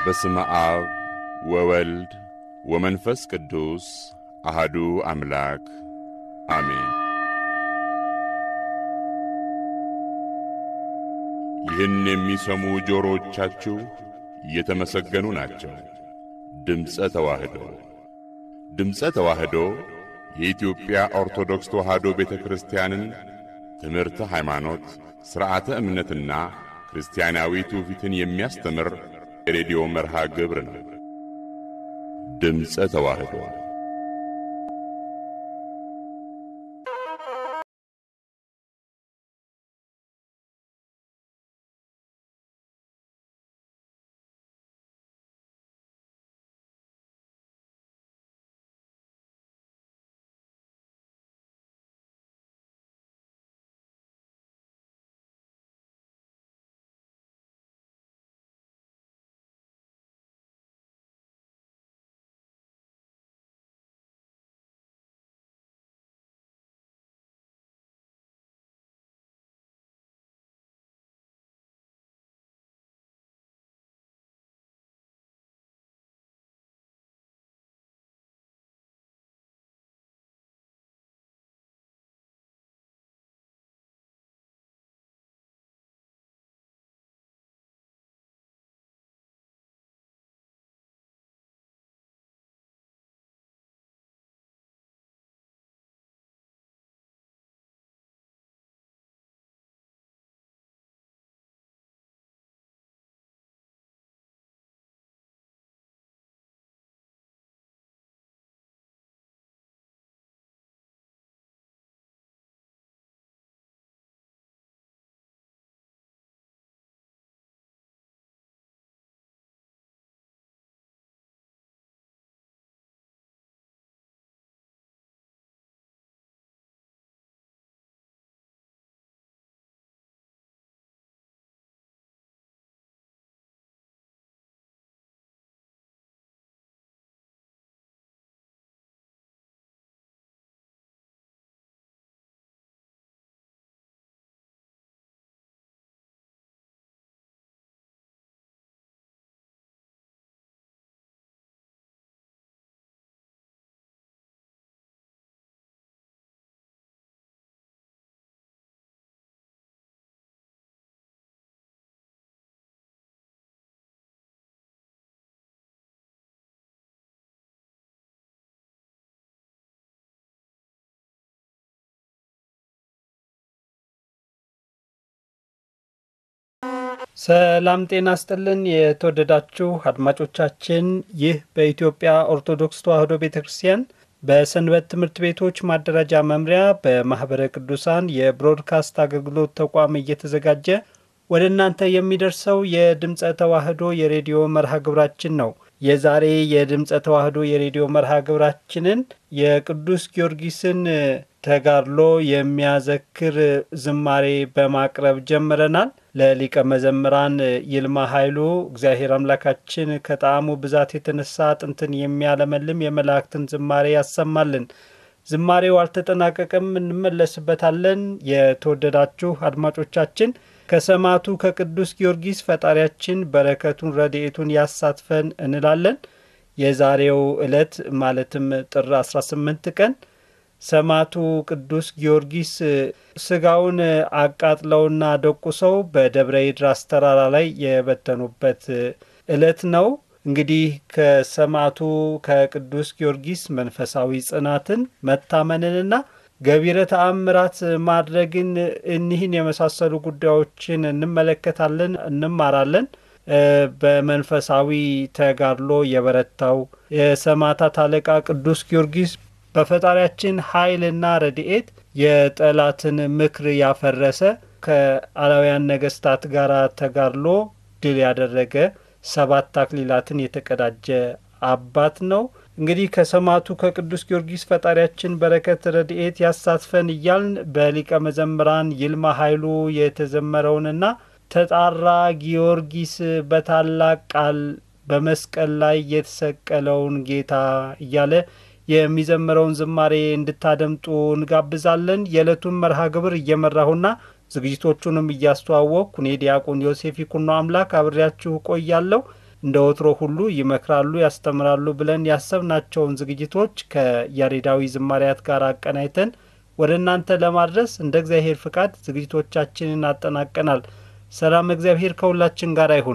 በስመ አብ ወወልድ ወመንፈስ ቅዱስ አህዱ አምላክ አሜን። ይህን የሚሰሙ ጆሮዎቻችሁ የተመሰገኑ ናቸው። ድምፀ ተዋህዶ ድምፀ ተዋህዶ የኢትዮጵያ ኦርቶዶክስ ተዋህዶ ቤተ ክርስቲያንን ትምህርተ ሃይማኖት፣ ሥርዓተ እምነትና ክርስቲያናዊ ትውፊትን የሚያስተምር የሬዲዮ መርሃ ግብር ነው። ድምፀ ተዋህዶ ሰላም ጤና ስጥልን። የተወደዳችሁ አድማጮቻችን ይህ በኢትዮጵያ ኦርቶዶክስ ተዋሕዶ ቤተ ክርስቲያን በሰንበት ትምህርት ቤቶች ማደራጃ መምሪያ በማኅበረ ቅዱሳን የብሮድካስት አገልግሎት ተቋም እየተዘጋጀ ወደ እናንተ የሚደርሰው የድምፀ ተዋሕዶ የሬዲዮ መርሃ ግብራችን ነው። የዛሬ የድምፀ ተዋሕዶ የሬዲዮ መርሃ ግብራችንን የቅዱስ ጊዮርጊስን ተጋድሎ የሚያዘክር ዝማሬ በማቅረብ ጀምረናል። ለሊቀ መዘምራን ይልማ ኃይሉ እግዚአብሔር አምላካችን ከጣዕሙ ብዛት የተነሳ አጥንትን የሚያለመልም የመላእክትን ዝማሬ ያሰማልን። ዝማሬው አልተጠናቀቀም፣ እንመለስበታለን። የተወደዳችሁ አድማጮቻችን ከሰማዕቱ ከቅዱስ ጊዮርጊስ ፈጣሪያችን በረከቱን ረድኤቱን ያሳትፈን እንላለን። የዛሬው ዕለት ማለትም ጥር 18 ቀን ሰማዕቱ ቅዱስ ጊዮርጊስ ስጋውን አቃጥለውና ደቁሰው በደብረ ይድራስ ተራራ ላይ የበተኑበት ዕለት ነው። እንግዲህ ከሰማዕቱ ከቅዱስ ጊዮርጊስ መንፈሳዊ ጽናትን መታመንንና ገቢረ ተአምራት ማድረግን እኒህን የመሳሰሉ ጉዳዮችን እንመለከታለን፣ እንማራለን። በመንፈሳዊ ተጋድሎ የበረታው የሰማዕታት አለቃ ቅዱስ ጊዮርጊስ በፈጣሪያችን ኃይልና ረድኤት የጠላትን ምክር ያፈረሰ ከአላውያን ነገስታት ጋር ተጋድሎ ድል ያደረገ ሰባት አክሊላትን የተቀዳጀ አባት ነው። እንግዲህ ከሰማዕቱ ከቅዱስ ጊዮርጊስ ፈጣሪያችን በረከት ረድኤት ያሳትፈን እያልን በሊቀ መዘምራን ይልማ ኃይሉ የተዘመረውንና ተጣራ ጊዮርጊስ በታላቅ ቃል በመስቀል ላይ የተሰቀለውን ጌታ እያለ የሚዘምረውን ዝማሬ እንድታደምጡ እንጋብዛለን። የዕለቱን መርሃ ግብር እየመራሁና ዝግጅቶቹንም እያስተዋወቅኩ እኔ ዲያቆን ዮሴፍ ይኩኖ አምላክ አብሬያችሁ ቆያለሁ። እንደ ወትሮ ሁሉ ይመክራሉ፣ ያስተምራሉ ብለን ያሰብናቸውን ዝግጅቶች ከያሬዳዊ ዝማሪያት ጋር አቀናይተን ወደ እናንተ ለማድረስ እንደ እግዚአብሔር ፍቃድ ዝግጅቶቻችንን አጠናቀናል። ሰላም እግዚአብሔር ከሁላችን ጋር ይሁን።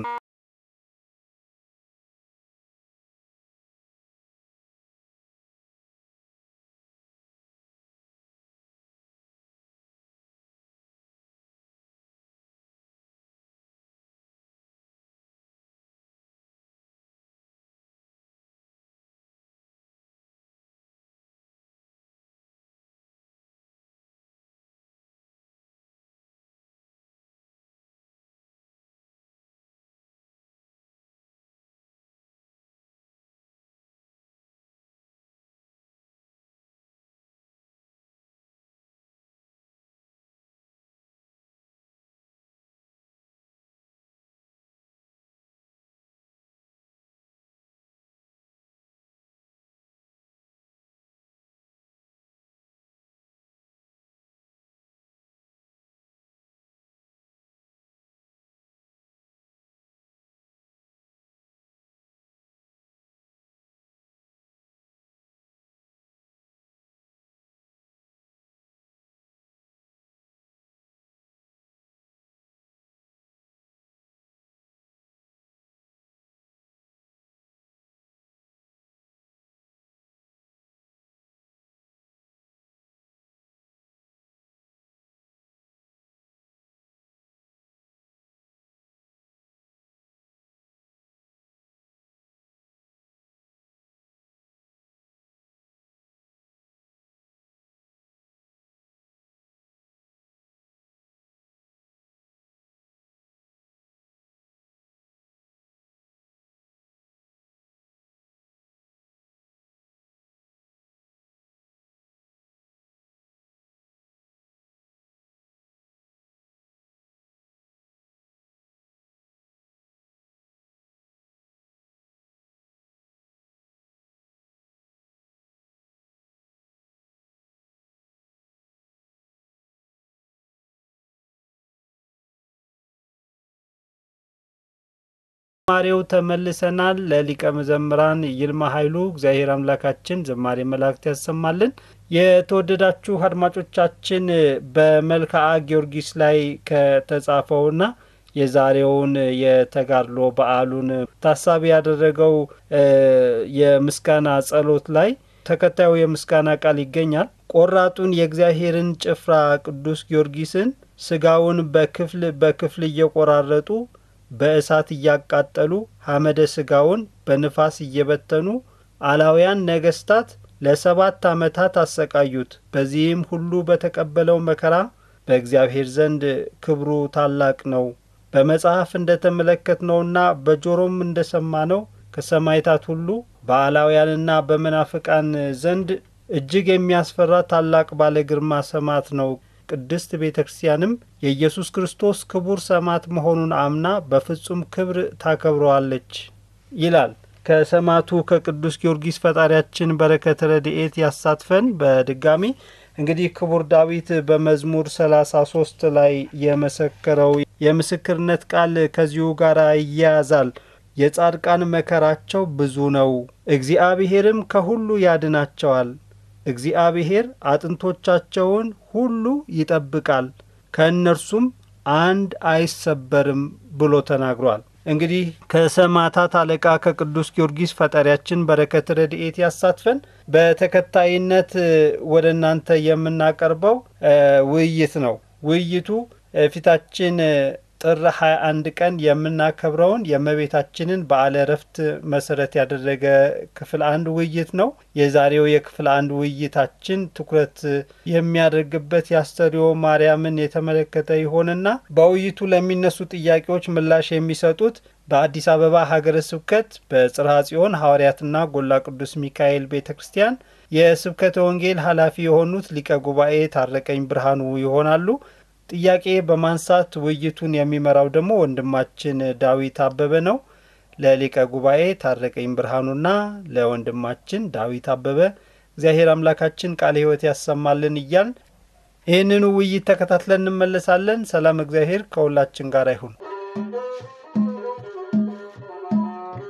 ዝማሬው ተመልሰናል። ለሊቀ መዘምራን ይልማ ኃይሉ እግዚአብሔር አምላካችን ዝማሬ መላእክት ያሰማልን። የተወደዳችሁ አድማጮቻችን በመልክዓ ጊዮርጊስ ላይ ከተጻፈውና የዛሬውን የተጋድሎ በዓሉን ታሳቢ ያደረገው የምስጋና ጸሎት ላይ ተከታዩ የምስጋና ቃል ይገኛል። ቆራጡን የእግዚአብሔርን ጭፍራ ቅዱስ ጊዮርጊስን ስጋውን በክፍል በክፍል እየቆራረጡ በእሳት እያቃጠሉ ሐመደ ስጋውን በንፋስ እየበተኑ አላውያን ነገስታት ለሰባት ዓመታት አሰቃዩት። በዚህም ሁሉ በተቀበለው መከራ በእግዚአብሔር ዘንድ ክብሩ ታላቅ ነው። በመጽሐፍ እንደ ተመለከትነውና በጆሮም እንደ ሰማነው ከሰማይታት ሁሉ በአላውያንና በመናፍቃን ዘንድ እጅግ የሚያስፈራ ታላቅ ባለ ግርማ ሰማዕት ነው። ቅድስት ቤተ ክርስቲያንም የኢየሱስ ክርስቶስ ክቡር ሰማዕት መሆኑን አምና በፍጹም ክብር ታከብረዋለች ይላል። ከሰማዕቱ ከቅዱስ ጊዮርጊስ ፈጣሪያችን በረከተ ረድኤት ያሳትፈን። በድጋሚ እንግዲህ ክቡር ዳዊት በመዝሙር ሰላሳ ሶስት ላይ የመሰከረው የምስክርነት ቃል ከዚሁ ጋር ይያያዛል። የጻድቃን መከራቸው ብዙ ነው፣ እግዚአብሔርም ከሁሉ ያድናቸዋል። እግዚአብሔር አጥንቶቻቸውን ሁሉ ይጠብቃል፣ ከእነርሱም አንድ አይሰበርም ብሎ ተናግሯል። እንግዲህ ከሰማዕታት አለቃ ከቅዱስ ጊዮርጊስ ፈጣሪያችን በረከት ረድኤት ያሳትፈን። በተከታይነት ወደ እናንተ የምናቀርበው ውይይት ነው። ውይይቱ ፊታችን ጥር 21 ቀን የምናከብረውን የእመቤታችንን በዓለ ዕረፍት መሰረት ያደረገ ክፍል አንድ ውይይት ነው። የዛሬው የክፍል አንድ ውይይታችን ትኩረት የሚያደርግበት የአስተርእዮ ማርያምን የተመለከተ ይሆንና በውይይቱ ለሚነሱ ጥያቄዎች ምላሽ የሚሰጡት በአዲስ አበባ ሀገረ ስብከት በጽርሐ ጽዮን ሐዋርያትና ጎላ ቅዱስ ሚካኤል ቤተ ክርስቲያን የስብከተ ወንጌል ኃላፊ የሆኑት ሊቀ ጉባኤ ታረቀኝ ብርሃኑ ይሆናሉ። ጥያቄ በማንሳት ውይይቱን የሚመራው ደግሞ ወንድማችን ዳዊት አበበ ነው። ለሊቀ ጉባኤ ታረቀኝ ብርሃኑና ለወንድማችን ዳዊት አበበ እግዚአብሔር አምላካችን ቃለ ሕይወት ያሰማልን እያል ይህንኑ ውይይት ተከታትለን እንመለሳለን። ሰላም እግዚአብሔር ከሁላችን ጋር ይሁን።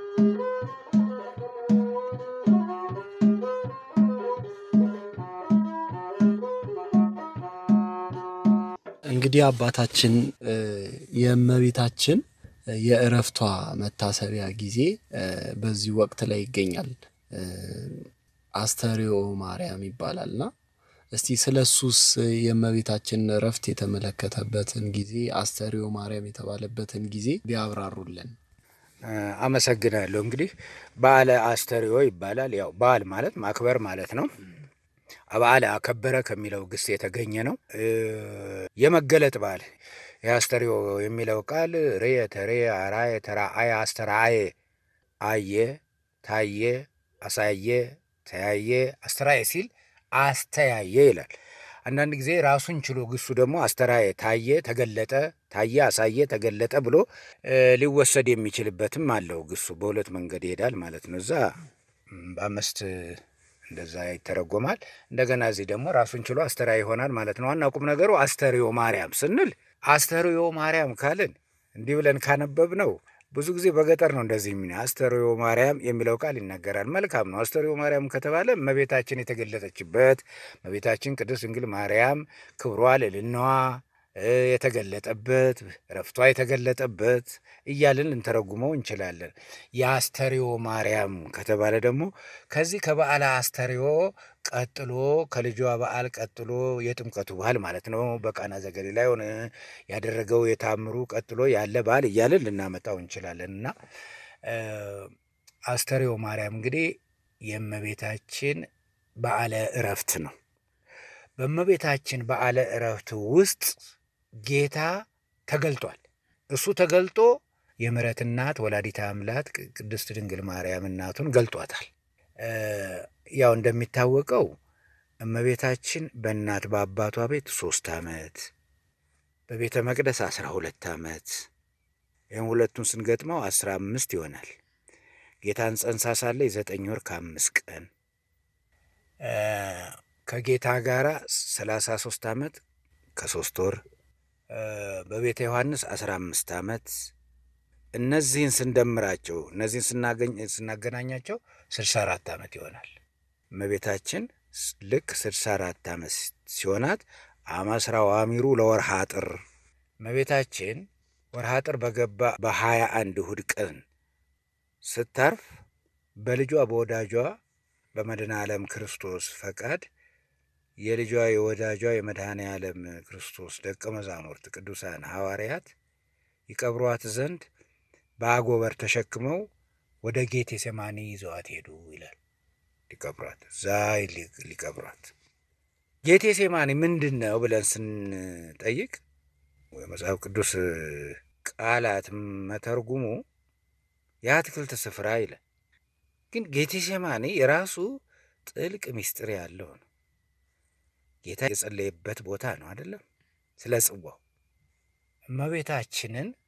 እንግዲህ አባታችን የእመቤታችን የእረፍቷ መታሰቢያ ጊዜ በዚህ ወቅት ላይ ይገኛል። አስተርእዮ ማርያም ይባላልና እስቲ ስለ እሱስ የእመቤታችንን እረፍት የተመለከተበትን ጊዜ አስተርእዮ ማርያም የተባለበትን ጊዜ ቢያብራሩልን። አመሰግናለሁ። እንግዲህ በዓለ አስተርእዮ ይባላል። ያው በዓል ማለት ማክበር ማለት ነው። በዓለ አከበረ ከሚለው ግስ የተገኘ ነው። የመገለጥ በዓል የአስተርእዮ የሚለው ቃል ርየ፣ ተርየ፣ አርአየ፣ ተራአየ፣ አስተርአየ፣ አየ፣ ታየ፣ አሳየ፣ ተያየ፣ አስተርአየ ሲል አስተያየ ይላል። አንዳንድ ጊዜ ራሱን ችሎ ግሱ ደግሞ አስተርአየ፣ ታየ፣ ተገለጠ፣ ታየ፣ አሳየ፣ ተገለጠ ብሎ ሊወሰድ የሚችልበትም አለው። ግሱ በሁለት መንገድ ይሄዳል ማለት ነው። እዛ በአምስት እንደዛ ይተረጎማል። እንደገና እዚህ ደግሞ ራሱን ችሎ አስተርአየ ይሆናል ማለት ነው። ዋና ቁም ነገሩ አስተርእዮ ማርያም ስንል አስተርእዮ ማርያም ካልን እንዲህ ብለን ካነበብ ነው ብዙ ጊዜ በገጠር ነው እንደዚህ የሚ አስተርእዮ ማርያም የሚለው ቃል ይነገራል። መልካም ነው። አስተርእዮ ማርያም ከተባለ እመቤታችን የተገለጠችበት እመቤታችን ቅድስት ድንግል ማርያም ክብሯ ልዕልናዋ የተገለጠበት እረፍቷ የተገለጠበት እያልን ልንተረጉመው እንችላለን። የአስተርእዮ ማርያም ከተባለ ደግሞ ከዚህ ከበዓለ አስተርእዮ ቀጥሎ ከልጇ በዓል ቀጥሎ የጥምቀቱ በዓል ማለት ነው። በቃና ዘገሊላ ሆነ ያደረገው የታምሩ ቀጥሎ ያለ በዓል እያልን ልናመጣው እንችላለን እና አስተርእዮ ማርያም እንግዲህ የእመቤታችን በዓለ እረፍት ነው። በእመቤታችን በዓለ እረፍት ውስጥ ጌታ ተገልጧል። እሱ ተገልጦ የምሕረት እናት ወላዲተ አምላክ ቅድስት ድንግል ማርያም እናቱን ገልጧታል። ያው እንደሚታወቀው እመቤታችን በእናት በአባቷ ቤት ሶስት ዓመት በቤተ መቅደስ አስራ ሁለት ዓመት ይህም ሁለቱን ስንገጥመው አስራ አምስት ይሆናል። ጌታን ጸንሳ ሳለ የዘጠኝ ወር ከአምስት ቀን ከጌታ ጋር ሰላሳ ሶስት ዓመት ከሶስት ወር በቤተ ዮሐንስ አስራ አምስት ዓመት እነዚህን ስንደምራቸው እነዚህን ስናገናኛቸው ስልሳ አራት ዓመት ይሆናል። እመቤታችን ልክ ስልሳ አራት ዓመት ሲሆናት አመስራ ዋሚሩ ለወርሃ ጥር እመቤታችን ወርሃ ጥር በገባ በሀያ አንድ እሁድ ቀን ስታርፍ በልጇ በወዳጇ በመድኃኔ ዓለም ክርስቶስ ፈቃድ የልጇ የወዳጇ የመድኃኔ ዓለም ክርስቶስ ደቀ መዛሙርት ቅዱሳን ሐዋርያት ይቀብሯት ዘንድ በአጎበር ተሸክመው ወደ ጌቴ ሴማኒ ይዘዋት ሄዱ ይላል። ሊቀብሯት እዛ ሊቀብሯት ጌቴ ሴማኒ ምንድን ነው ብለን ስንጠይቅ የመጽሐፍ ቅዱስ ቃላት መተርጉሙ የአትክልት ስፍራ ይላል። ግን ጌቴ ሴማኒ የራሱ ጥልቅ ምስጢር ያለው ነው። ጌታ የጸለየበት ቦታ ነው አይደለም? ስለ ጽዋው እመቤታችንን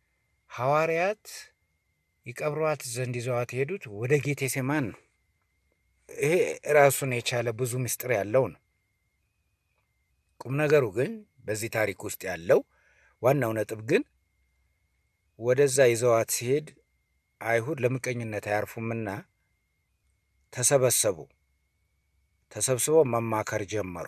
ሐዋርያት ይቀብሯት ዘንድ ይዘዋት የሄዱት ወደ ጌቴ ሴማን ነው። ይሄ ራሱን የቻለ ብዙ ምስጢር ያለው ነው። ቁም ነገሩ ግን በዚህ ታሪክ ውስጥ ያለው ዋናው ነጥብ ግን ወደዛ ይዘዋት ሲሄድ አይሁድ ለምቀኝነት አያርፉምና ተሰበሰቡ። ተሰብስበው መማከር ጀመሩ።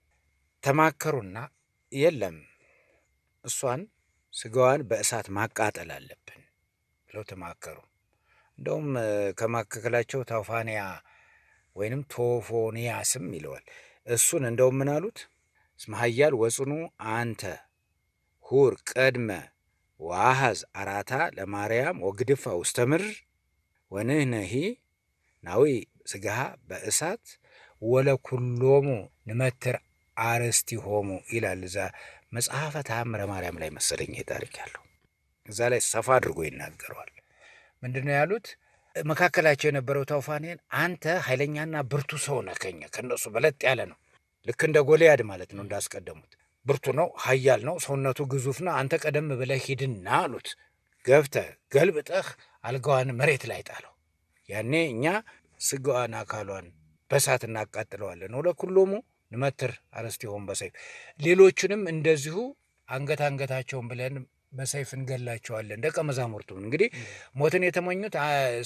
ተማከሩና የለም እሷን ስጋዋን በእሳት ማቃጠል አለብን ብለው ተማከሩ። እንደውም ከማካከላቸው ታውፋንያ ወይንም ቶፎንያስም ይለዋል። እሱን እንደውም ምን አሉት? እስመ ኃያል ወጽኑ አንተ ሁር ቀድመ ዋሃዝ አራታ ለማርያም ወግድፋ ውስተ ምድር ወንህነሂ ናዊ ስጋሃ በእሳት ወለኩሎሙ ንመትር አርስቲሆሙ ይላል። እዛ መጽሐፈ ተአምረ ማርያም ላይ መሰለኝ ይሄ ታሪክ ያለው እዛ ላይ ሰፋ አድርጎ ይናገረዋል። ምንድን ነው ያሉት? መካከላቸው የነበረው ታውፋኔን አንተ ኃይለኛና ብርቱ ሰው ነህ፣ ከኛ ከእነሱ በለጥ ያለ ነው። ልክ እንደ ጎልያድ ማለት ነው። እንዳስቀደሙት ብርቱ ነው፣ ኃያል ነው፣ ሰውነቱ ግዙፍ ነው። አንተ ቀደም ብለህ ሂድና አሉት። ገብተህ ገልብጠህ አልጋዋን መሬት ላይ ጣለው። ያኔ እኛ ስጋዋን አካሏን በእሳት እናቃጥለዋለን። ወለኩሎሙ ንመትር አርስቲሆሙ በሰይፍ ሌሎቹንም እንደዚሁ አንገት አንገታቸውን ብለን በሰይፍ እንገላቸዋለን። ደቀ መዛሙርቱም እንግዲህ ሞትን የተመኙት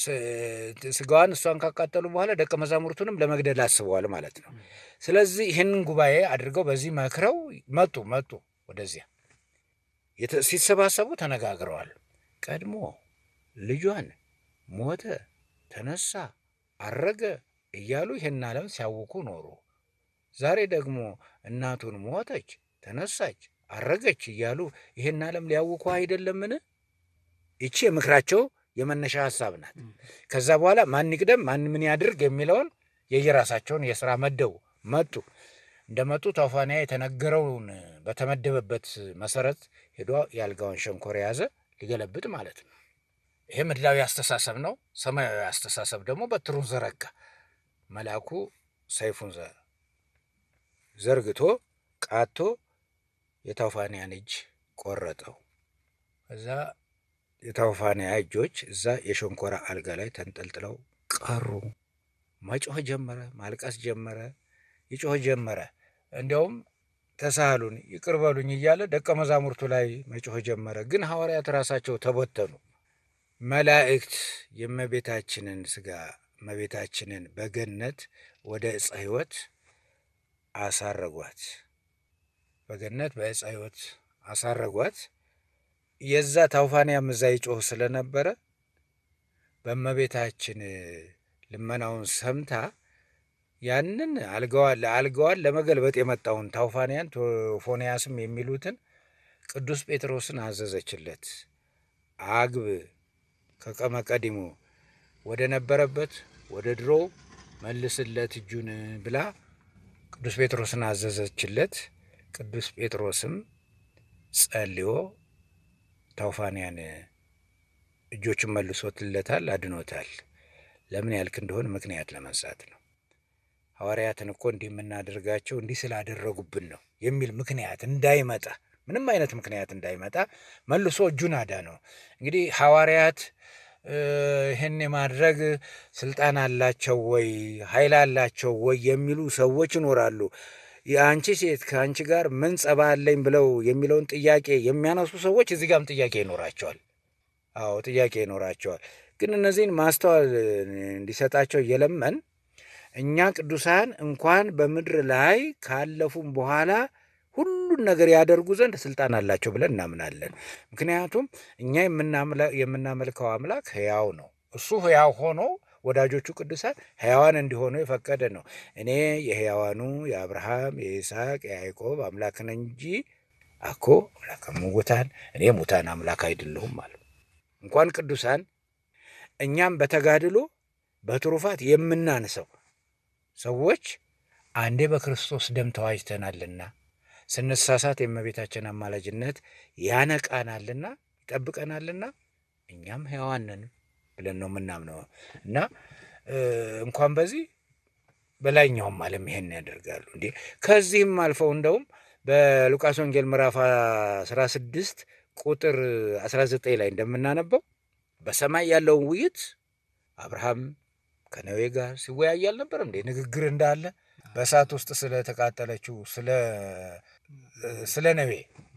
ስጋዋን እሷን ካቃጠሉ በኋላ ደቀ መዛሙርቱንም ለመግደል አስበዋል ማለት ነው። ስለዚህ ይህንን ጉባኤ አድርገው በዚህ መክረው መጡ መጡ ወደዚያ ሲሰባሰቡ ተነጋግረዋል። ቀድሞ ልጇን ሞተ፣ ተነሳ፣ አረገ እያሉ ይህን ዓለም ሲያውኩ ኖሩ። ዛሬ ደግሞ እናቱን ሞተች፣ ተነሳች፣ አረገች እያሉ ይህን ዓለም ሊያውኩ አይደለምን? ይቺ የምክራቸው የመነሻ ሀሳብ ናት። ከዛ በኋላ ማን ይቅደም ማን ምን ያድርግ የሚለውን የየራሳቸውን የስራ መደቡ መጡ። እንደመጡ ታውፋንያ የተነገረውን በተመደበበት መሰረት ሄዶ የአልጋውን ሸንኮር የያዘ ሊገለብጥ ማለት ነው። ይሄ ምድራዊ አስተሳሰብ ነው። ሰማያዊ አስተሳሰብ ደግሞ በትሩን ዘረጋ። መልአኩ ሰይፉን ዘርግቶ ቃቶ የታውፋንያን እጅ ቆረጠው። እዛ የታውፋንያ እጆች እዛ የሸንኮራ አልጋ ላይ ተንጠልጥለው ቀሩ። መጮህ ጀመረ፣ ማልቀስ ጀመረ፣ ይጮህ ጀመረ። እንዲያውም ተሳሃሉን ይቅር በሉኝ እያለ ደቀ መዛሙርቱ ላይ መጮህ ጀመረ። ግን ሐዋርያት ራሳቸው ተበተኑ። መላእክት የእመቤታችንን ስጋ እመቤታችንን በገነት ወደ ዕፀ ሕይወት አሳረጓት። በገነት በዕፀ ሕይወት አሳረጓት። የዛ ታውፋንያም እዛ ይጮህ ስለነበረ በእመቤታችን ልመናውን ሰምታ ያንን አልጋዋን አልጋዋን ለመገልበጥ የመጣውን ታውፋንያን ቶፎንያስም የሚሉትን ቅዱስ ጴጥሮስን አዘዘችለት። አግብ ከቀመ ቀዲሙ ወደ ነበረበት ወደ ድሮ መልስለት እጁን ብላ ቅዱስ ጴጥሮስን አዘዘችለት። ቅዱስ ጴጥሮስም ጸልዮ ታውፋንያን እጆቹን መልሶትለታል፣ አድኖታል። ለምን ያልክ እንደሆን ምክንያት ለመንሳት ነው። ሐዋርያትን እኮ እንዲህ የምናደርጋቸው እንዲህ ስላደረጉብን ነው የሚል ምክንያት እንዳይመጣ ምንም አይነት ምክንያት እንዳይመጣ መልሶ እጁን አዳነው። እንግዲህ ሐዋርያት ይህን የማድረግ ስልጣን አላቸው ወይ ኃይል አላቸው ወይ የሚሉ ሰዎች ይኖራሉ። የአንቺ ሴት ከአንቺ ጋር ምን ጸባ አለኝ ብለው የሚለውን ጥያቄ የሚያነሱ ሰዎች እዚህ ጋርም ጥያቄ ይኖራቸዋል። አዎ ጥያቄ ይኖራቸዋል። ግን እነዚህን ማስተዋል እንዲሰጣቸው እየለመን እኛ ቅዱሳን እንኳን በምድር ላይ ካለፉም በኋላ ሁሉን ነገር ያደርጉ ዘንድ ስልጣን አላቸው ብለን እናምናለን። ምክንያቱም እኛ የምናመልከው አምላክ ሕያው ነው። እሱ ሕያው ሆኖ ወዳጆቹ ቅዱሳን ሕያዋን እንዲሆኑ የፈቀደ ነው። እኔ የሕያዋኑ የአብርሃም የይስሐቅ የያዕቆብ አምላክ ነኝ እንጂ አኮ አምላከ ሙታን እኔ ሙታን አምላክ አይደለሁም ማለት እንኳን ቅዱሳን እኛም በተጋድሎ በትሩፋት የምናንሰው ሰዎች አንዴ በክርስቶስ ደም ተዋጅተናልና ስንሳሳት የእመቤታችን አማላጅነት ያነቃናልና ይጠብቀናልና እኛም ሕያዋን ነን ብለን ነው የምናምነው እና እንኳን በዚህ በላይኛውም ዓለም ይሄን ያደርጋሉ እንዴ። ከዚህም አልፈው እንደውም በሉቃስ ወንጌል ምዕራፍ 16 ቁጥር 19 ላይ እንደምናነበው በሰማይ ያለውን ውይይት አብርሃም ከነዌ ጋር ሲወያይ አልነበር እንዴ? ንግግር እንዳለ በእሳት ውስጥ ስለተቃጠለችው ስለ ነዌ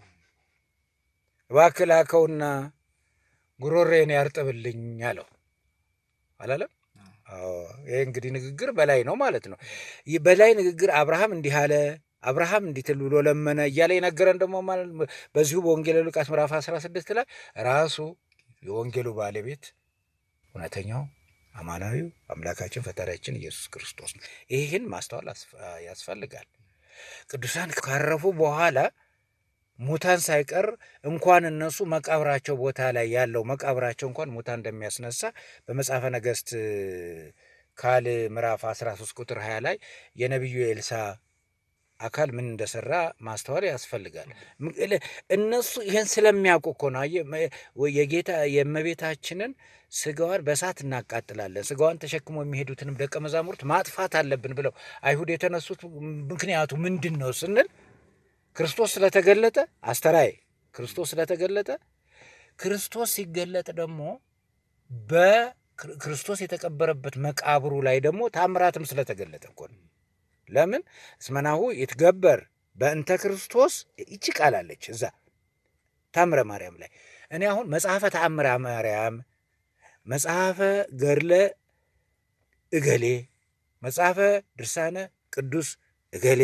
እባክህ ላከውና ጉሮሬን ያርጥብልኝ አለው አላለም? ይህ እንግዲህ ንግግር በላይ ነው ማለት ነው። በላይ ንግግር አብርሃም እንዲህ አለ፣ አብርሃም እንዲህ ትል ብሎ ለመነ እያለ የነገረን ደግሞ በዚሁ በወንጌል ሉቃስ ምዕራፍ 16 ላይ ራሱ የወንጌሉ ባለቤት እውነተኛው አማናዊው አምላካችን ፈጣሪያችን ኢየሱስ ክርስቶስ ነው። ይህን ማስተዋል ያስፈልጋል። ቅዱሳን ካረፉ በኋላ ሙታን ሳይቀር እንኳን እነሱ መቃብራቸው ቦታ ላይ ያለው መቃብራቸው እንኳን ሙታን እንደሚያስነሳ በመጽሐፈ ነገሥት ካልዕ ምዕራፍ 13 ቁጥር 20 ላይ የነቢዩ ኤልሳ አካል ምን እንደሰራ ማስተዋል ያስፈልጋል። እነሱ ይህን ስለሚያውቁ እኮ ነው የጌታ የእመቤታችንን ስጋዋን በእሳት እናቃጥላለን፣ ስጋዋን ተሸክሞ የሚሄዱትንም ደቀ መዛሙርት ማጥፋት አለብን ብለው አይሁድ የተነሱት ምክንያቱ ምንድን ነው ስንል ክርስቶስ ስለተገለጠ አስተራይ ክርስቶስ ስለተገለጠ ክርስቶስ ሲገለጥ ደግሞ በክርስቶስ የተቀበረበት መቃብሩ ላይ ደግሞ ታምራትም ስለተገለጠ እኮ ነው። ለምን እስመናሁ ይትገበር በእንተ ክርስቶስ ይቺ ቃል አለች እዛ ታምረ ማርያም ላይ። እኔ አሁን መጽሐፈ ተአምረ ማርያም፣ መጽሐፈ ገድለ እገሌ፣ መጽሐፈ ድርሳነ ቅዱስ እገሌ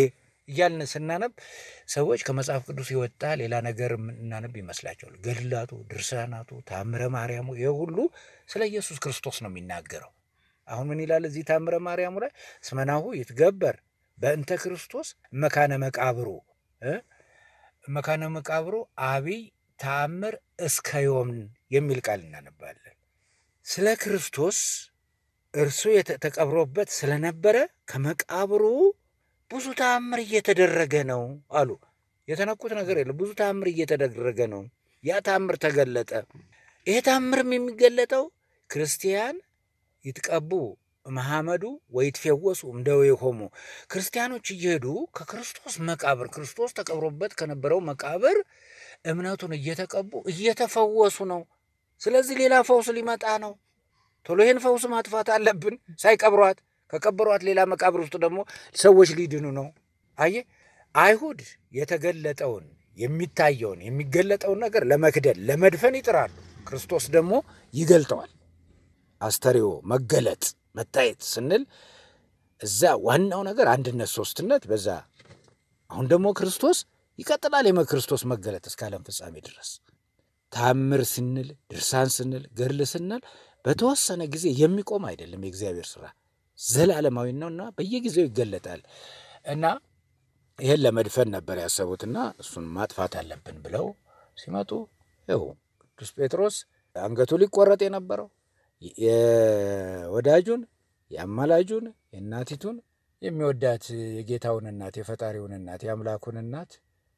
እያልን ስናነብ ሰዎች ከመጽሐፍ ቅዱስ የወጣ ሌላ ነገር እናነብ ይመስላቸዋል። ገድላቱ፣ ድርሳናቱ፣ ታምረ ማርያሙ ይህ ሁሉ ስለ ኢየሱስ ክርስቶስ ነው የሚናገረው። አሁን ምን ይላል እዚህ ታምረ ማርያሙ ላይ እስመናሁ ይትገበር በእንተ ክርስቶስ መካነ መቃብሩ እ መካነ መቃብሩ አብይ ተአምር እስከ ዮም የሚል ቃል እናነባለን። ስለ ክርስቶስ እርሱ ተቀብሮበት ስለነበረ ከመቃብሩ ብዙ ተአምር እየተደረገ ነው አሉ። የተነኩት ነገር የለም። ብዙ ተአምር እየተደረገ ነው። ያ ተአምር ተገለጠ። ይሄ ተአምርም የሚገለጠው ክርስቲያን ይትቀቡ መሐመዱ ወይትፌወሱ እምደዌሆሙ ክርስቲያኖች እየሄዱ ከክርስቶስ መቃብር ክርስቶስ ተቀብሮበት ከነበረው መቃብር እምነቱን እየተቀቡ እየተፈወሱ ነው። ስለዚህ ሌላ ፈውስ ሊመጣ ነው። ቶሎ ይህን ፈውስ ማጥፋት አለብን ሳይቀብሯት። ከቀበሯት ሌላ መቃብር ውስጥ ደግሞ ሰዎች ሊድኑ ነው። አየ አይሁድ የተገለጠውን የሚታየውን የሚገለጠውን ነገር ለመክደን ለመድፈን ይጥራሉ። ክርስቶስ ደግሞ ይገልጠዋል። አስተርእዮ መገለጥ መታየት ስንል እዛ ዋናው ነገር አንድነት፣ ሶስትነት በዛ አሁን ደግሞ ክርስቶስ ይቀጥላል። የመክርስቶስ መገለጥ እስከ ዓለም ፍጻሜ ድረስ ታምር ስንል ድርሳን ስንል ገድል ስንል በተወሰነ ጊዜ የሚቆም አይደለም። የእግዚአብሔር ስራ ዘላለማዊ ነውና በየጊዜው ይገለጣል እና ይህን ለመድፈን ነበር ያሰቡትና እሱን ማጥፋት አለብን ብለው ሲመጡ ይኸው ቅዱስ ጴጥሮስ አንገቱ ሊቆረጥ የነበረው የወዳጁን የአማላጁን የእናቲቱን የሚወዳት የጌታውን እናት የፈጣሪውን እናት የአምላኩን እናት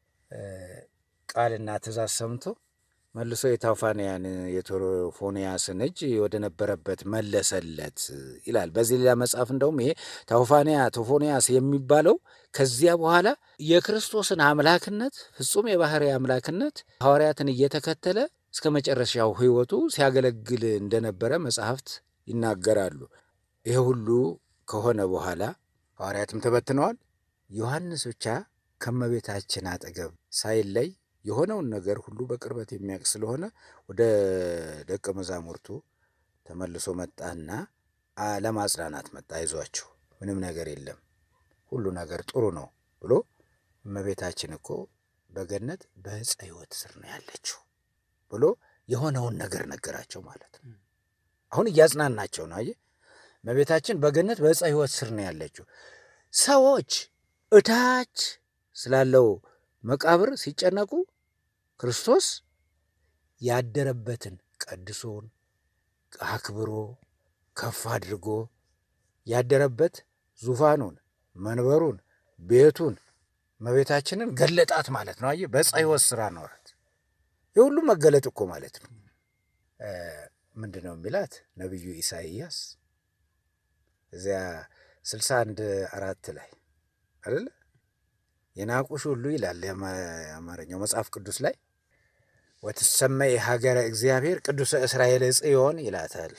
ቃልና ትእዛዝ ሰምቶ መልሶ የታውፋንያን የቶፎንያስን እጅ ወደ ነበረበት መለሰለት ይላል። በዚህ ሌላ መጽሐፍ እንደውም ይሄ ታውፋንያ ቶፎንያስ የሚባለው ከዚያ በኋላ የክርስቶስን አምላክነት ፍጹም የባህሪ አምላክነት ሐዋርያትን እየተከተለ እስከ መጨረሻው ሕይወቱ ሲያገለግል እንደነበረ መጽሐፍት ይናገራሉ። ይህ ሁሉ ከሆነ በኋላ ሐዋርያትም ተበትነዋል። ዮሐንስ ብቻ ከመቤታችን አጠገብ ሳይለይ የሆነውን ነገር ሁሉ በቅርበት የሚያውቅ ስለሆነ ወደ ደቀ መዛሙርቱ ተመልሶ መጣና ለማጽናናት መጣ። አይዟችሁ፣ ምንም ነገር የለም፣ ሁሉ ነገር ጥሩ ነው ብሎ እመቤታችን እኮ በገነት በዕፀ ሕይወት ስር ነው ያለችው ብሎ የሆነውን ነገር ነገራቸው ማለት ነው። አሁን እያጽናናቸው ነው። አየህ፣ እመቤታችን በገነት በዕፀ ሕይወት ስር ነው ያለችው። ሰዎች እታች ስላለው መቃብር ሲጨነቁ ክርስቶስ ያደረበትን ቀድሶን አክብሮ ከፍ አድርጎ ያደረበት ዙፋኑን፣ መንበሩን፣ ቤቱን እመቤታችንን ገለጣት ማለት ነው። አየህ በዕፀ ሕይወት ስራ ኖረት። የሁሉ መገለጥ እኮ ማለት ነው። ምንድን ነው የሚላት ነቢዩ ኢሳይያስ እዚያ ስልሳ አንድ አራት ላይ አይደለ የናቁሽ ሁሉ ይላል የአማርኛው መጽሐፍ ቅዱስ ላይ ወትሰመይ ሀገረ እግዚአብሔር ቅዱሰ እስራኤል ጽዮን ይላታል።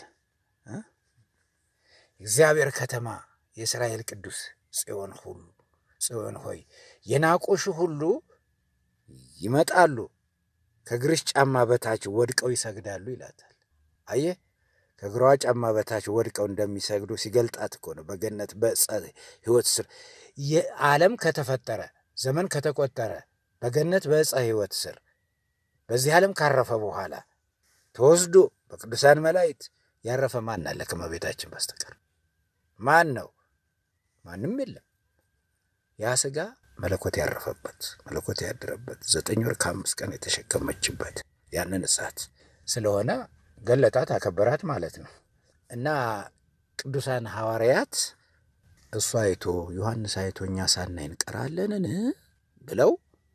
እግዚአብሔር ከተማ የእስራኤል ቅዱስ ጽዮን ሁሉ ጽዮን ሆይ የናቁሽ ሁሉ ይመጣሉ፣ ከእግርሽ ጫማ በታች ወድቀው ይሰግዳሉ ይላታል። አየህ ከእግሯ ጫማ በታች ወድቀው እንደሚሰግዱ ሲገልጣት እኮ ነው። በገነት በዕፀ ሕይወት ስር የዓለም ከተፈጠረ ዘመን ከተቆጠረ በገነት በዕፀ ሕይወት ስር በዚህ ዓለም ካረፈ በኋላ ተወስዶ በቅዱሳን መላእክት ያረፈ ማን አለ ከእመቤታችን በስተቀር? ማን ነው? ማንም የለም። ያ ሥጋ መለኮት ያረፈበት መለኮት ያደረበት ዘጠኝ ወር ከአምስት ቀን የተሸከመችበት ያንን እሳት ስለሆነ ገለጣት፣ አከበራት ማለት ነው እና ቅዱሳን ሐዋርያት እሱ አይቶ ዮሐንስ አይቶ እኛ ሳናይ እንቀራለንን ብለው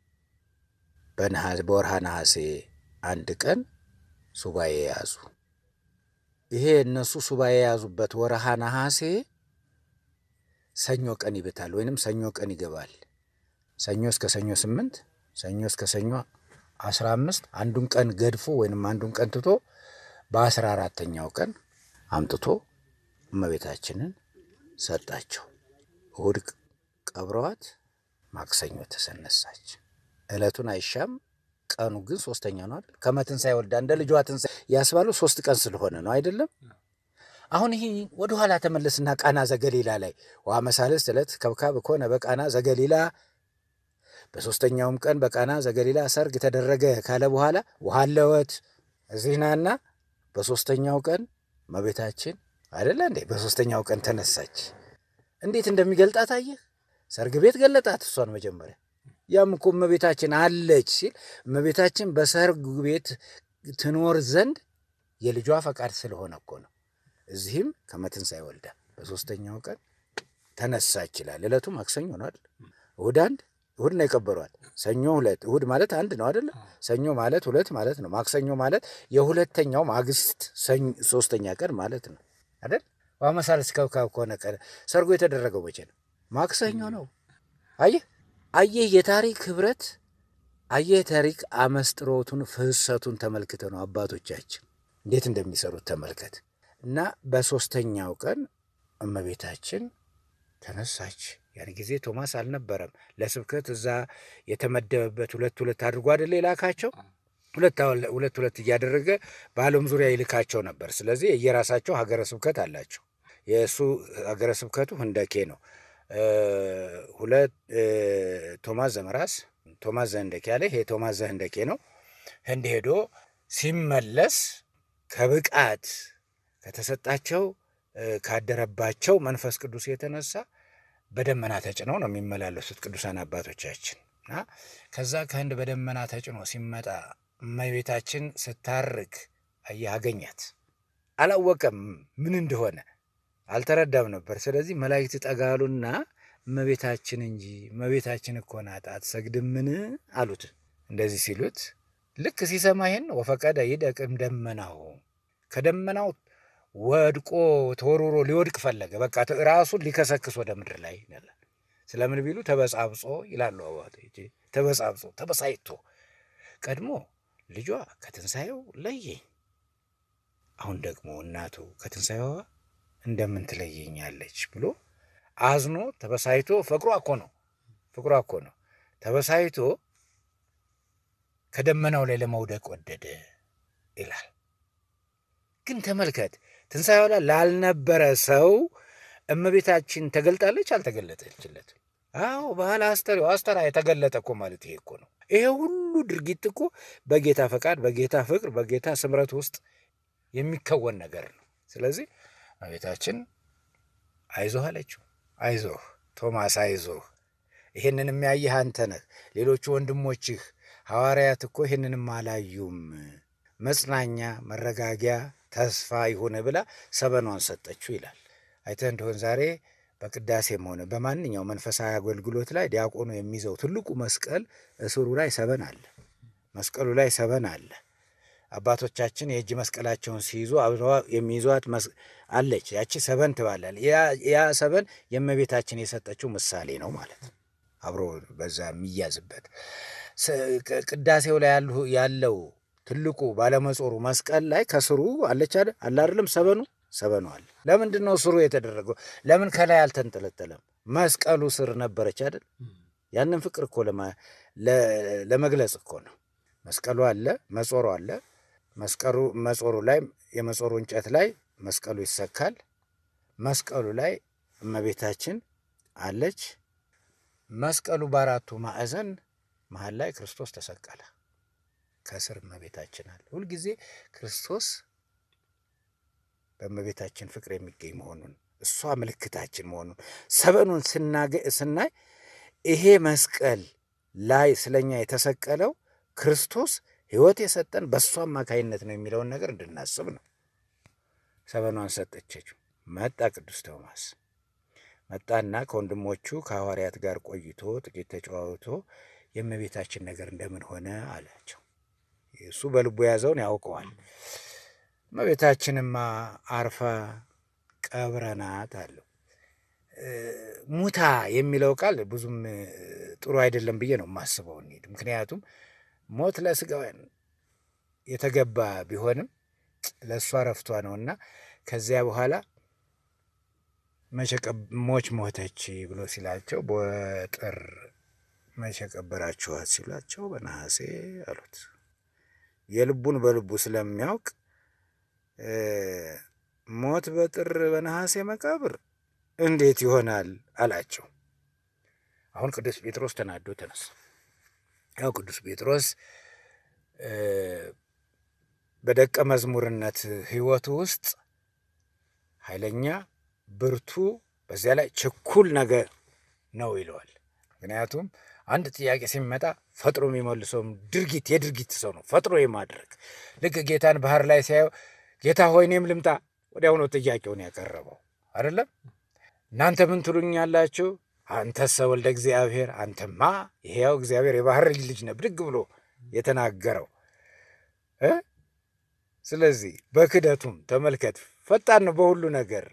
በወርሃ ነሐሴ አንድ ቀን ሱባኤ የያዙ። ይሄ እነሱ ሱባኤ የያዙበት ወርሃ ነሐሴ ሰኞ ቀን ይብታል ወይንም ሰኞ ቀን ይገባል። ሰኞ እስከ ሰኞ ስምንት ሰኞ እስከ ሰኞ አስራ አምስት አንዱን ቀን ገድፎ ወይንም አንዱን ቀን ትቶ በአስራ አራተኛው ቀን አምጥቶ እመቤታችንን ሰጣቸው። እሑድ ቀብረዋት ማክሰኞ ተሰነሳች። ዕለቱን አይሻም፣ ቀኑ ግን ሶስተኛ ነው አይደል? ከመትንሣኤ ወልዳ እንደ ልጇ ትንሣኤ ያስባሉ ሶስት ቀን ስለሆነ ነው አይደለም? አሁን ይህ ወደኋላ ተመለስና ቃና ዘገሊላ ላይ ወአመ ሣልስት ዕለት ከብካብ ኮነ በቃና ዘገሊላ በሦስተኛውም ቀን በቃና ዘገሊላ ሰርግ ተደረገ ካለ በኋላ ውሃ ለወት እዚህ ናና በሦስተኛው ቀን እመቤታችን አይደለ እንዴ በሦስተኛው ቀን ተነሳች። እንዴት እንደሚገልጣት አየህ። ሰርግ ቤት ገለጣት እሷን መጀመሪያ። ያም እኮ እመቤታችን አለች ሲል እመቤታችን በሰርግ ቤት ትኖር ዘንድ የልጇ ፈቃድ ስለሆነ እኮ ነው። እዚህም ከመትንሣኤ ወልዳ በሦስተኛው ቀን ተነሳች ይላል። ዕለቱ ማክሰኞ ነው አይደል? እሁድ አንድ እሁድ ነው የቀበሯል። ሰኞ ሁለት እሁድ ማለት አንድ ነው አይደለ? ሰኞ ማለት ሁለት ማለት ነው። ማክሰኞ ማለት የሁለተኛው ማግስት ሶስተኛ ቀን ማለት ነው አይደል? ዋመሳልስ ከብካብ ከሆነ ቀን ሰርጎ የተደረገው መቼ ነው? ማክሰኞ ነው። አየህ አየህ የታሪክ ህብረት አየህ የታሪክ አመስጥሮቱን ፍሰቱን ተመልክተ ነው አባቶቻችን እንዴት እንደሚሰሩት ተመልከት። እና በሦስተኛው ቀን እመቤታችን ተነሳች። ያን ጊዜ ቶማስ አልነበረም። ለስብከት እዛ የተመደበበት ሁለት ሁለት አድርጎ አይደለ የላካቸው ሁለት ሁለት ሁለት እያደረገ በዓለም ዙሪያ ይልካቸው ነበር። ስለዚህ የየራሳቸው ሀገረ ስብከት አላቸው። የእሱ ሀገረ ስብከቱ ህንደኬ ነው። ሁለት ቶማስ ዘመራስ ቶማስ ዘህንደኬ ያለ ይሄ ቶማስ ዘህንደኬ ነው። ህንድ ሄዶ ሲመለስ ከብቃት ከተሰጣቸው ካደረባቸው መንፈስ ቅዱስ የተነሳ በደመና ተጭነው ነው የሚመላለሱት ቅዱሳን አባቶቻችን እና ከዛ ከህንድ በደመና ተጭኖ ሲመጣ እመቤታችን ስታርግ አየህ አገኛት። አላወቀም ምን እንደሆነ አልተረዳም ነበር። ስለዚህ መላእክት ጠጋሉና እመቤታችን እንጂ እመቤታችን እኮ ናት አትሰግድምን አሉት። እንደዚህ ሲሉት ልክ ሲሰማ ይሄን ወፈቀደ ይደቅም ደመናው ከደመናው ወድቆ ተወርውሮ ሊወድቅ ፈለገ። በቃ ራሱን ሊከሰክስ ወደ ምድር ላይ ይላል። ስለምን ቢሉ ተበጻብጾ ይላሉ አባቶች። ተበጻብጾ ተበሳይቶ ቀድሞ ልጇ ከትንሣኤው ለየኝ፣ አሁን ደግሞ እናቱ ከትንሣኤዋ እንደምን ትለየኛለች ብሎ አዝኖ ተበሳይቶ ፍቅሯ እኮ ነው ፍቅሯ እኮ ነው ተበሳይቶ ከደመናው ላይ ለመውደቅ ወደደ ይላል። ግን ተመልከት ትንሣኤዋ ላይ ላልነበረ ሰው እመቤታችን ተገልጣለች አልተገለጠችለትም? አዎ ባህል አስተርእዮ አስተራ የተገለጠ እኮ ማለት ይሄ እኮ ነው። ይሄ ሁሉ ድርጊት እኮ በጌታ ፈቃድ፣ በጌታ ፍቅር፣ በጌታ ስምረት ውስጥ የሚከወን ነገር ነው። ስለዚህ እመቤታችን አይዞህ አለችው። አይዞህ ቶማስ አይዞህ፣ ይሄንን የሚያየህ አንተ ነህ። ሌሎቹ ወንድሞችህ ሐዋርያት እኮ ይህንንም አላዩም። መጽናኛ፣ መረጋጊያ፣ ተስፋ ይሁን ብላ ሰበኗን ሰጠችው ይላል። አይተህ እንደሆን ዛሬ በቅዳሴም ሆነ በማንኛው መንፈሳዊ አገልግሎት ላይ ዲያቆኑ የሚይዘው ትልቁ መስቀል እስሩ ላይ ሰበን አለ። መስቀሉ ላይ ሰበን አለ። አባቶቻችን የእጅ መስቀላቸውን ሲይዙ አብረዋ የሚይዟት አለች። ያቺ ሰበን ትባላል። ያ ሰበን የእመቤታችን የሰጠችው ምሳሌ ነው ማለት ነው። አብሮ በዛ የሚያዝበት ቅዳሴው ላይ ያለው ትልቁ ባለመጾሩ መስቀል ላይ ከስሩ አለች አለ አይደለም ሰበኑ ሰበኑ አለ። ለምንድን ነው ስሩ የተደረገው? ለምን ከላይ አልተንጠለጠለም? መስቀሉ ስር ነበረች አይደል? ያንን ፍቅር እኮ ለመግለጽ እኮ ነው። መስቀሉ አለ፣ መጾሩ አለ። መስቀሉ መጾሩ ላይ የመጾሩ እንጨት ላይ መስቀሉ ይሰካል። መስቀሉ ላይ እመቤታችን አለች። መስቀሉ በአራቱ ማዕዘን መሀል ላይ ክርስቶስ ተሰቀለ። ከስር እመቤታችን አለ። ሁልጊዜ ክርስቶስ በእመቤታችን ፍቅር የሚገኝ መሆኑን እሷ ምልክታችን መሆኑን ሰበኑን ስናይ ይሄ መስቀል ላይ ስለኛ የተሰቀለው ክርስቶስ ሕይወት የሰጠን በእሷ አማካይነት ነው የሚለውን ነገር እንድናስብ ነው። ሰበኗን ሰጠችው። መጣ ቅዱስ ቶማስ መጣና ከወንድሞቹ ከሐዋርያት ጋር ቆይቶ ጥቂት ተጨዋውቶ የእመቤታችን ነገር እንደምን ሆነ አላቸው። እሱ በልቡ የያዘውን ያውቀዋል። እመቤታችንማ አርፋ ቀብረናት አለው። ሙታ የሚለው ቃል ብዙም ጥሩ አይደለም ብዬ ነው የማስበው። እንሂድ። ምክንያቱም ሞት ለስጋውያን የተገባ ቢሆንም ለእሷ ረፍቷ ነውና ከዚያ በኋላ ሞች ሞተች ብሎ ሲላቸው በጥር መቼ ቀበራችኋት ሲሏቸው በነሐሴ አሉት። የልቡን በልቡ ስለሚያውቅ ሞት በጥር በነሐሴ መቃብር እንዴት ይሆናል አላቸው። አሁን ቅዱስ ጴጥሮስ ተናዶ ተነሳ። ያው ቅዱስ ጴጥሮስ በደቀ መዝሙርነት ሕይወቱ ውስጥ ኃይለኛ፣ ብርቱ፣ በዚያ ላይ ችኩል ነገር ነው ይለዋል። ምክንያቱም አንድ ጥያቄ ሲመጣ ፈጥሮ የሚመልሰውም ድርጊት የድርጊት ሰው ነው። ፈጥሮ የማድረግ ልክ ጌታን ባህር ላይ ሲያየው ጌታ ሆይ እኔም ልምጣ፣ ወዲያውኑ ጥያቄውን ያቀረበው አይደለም። እናንተ ምን ትሉኛላችሁ? አንተሰ ወልደ እግዚአብሔር፣ አንተማ ይሄያው እግዚአብሔር የባህር ልጅ ነህ ብድግ ብሎ የተናገረው እ ስለዚህ በክደቱም ተመልከት፣ ፈጣን ነው በሁሉ ነገር።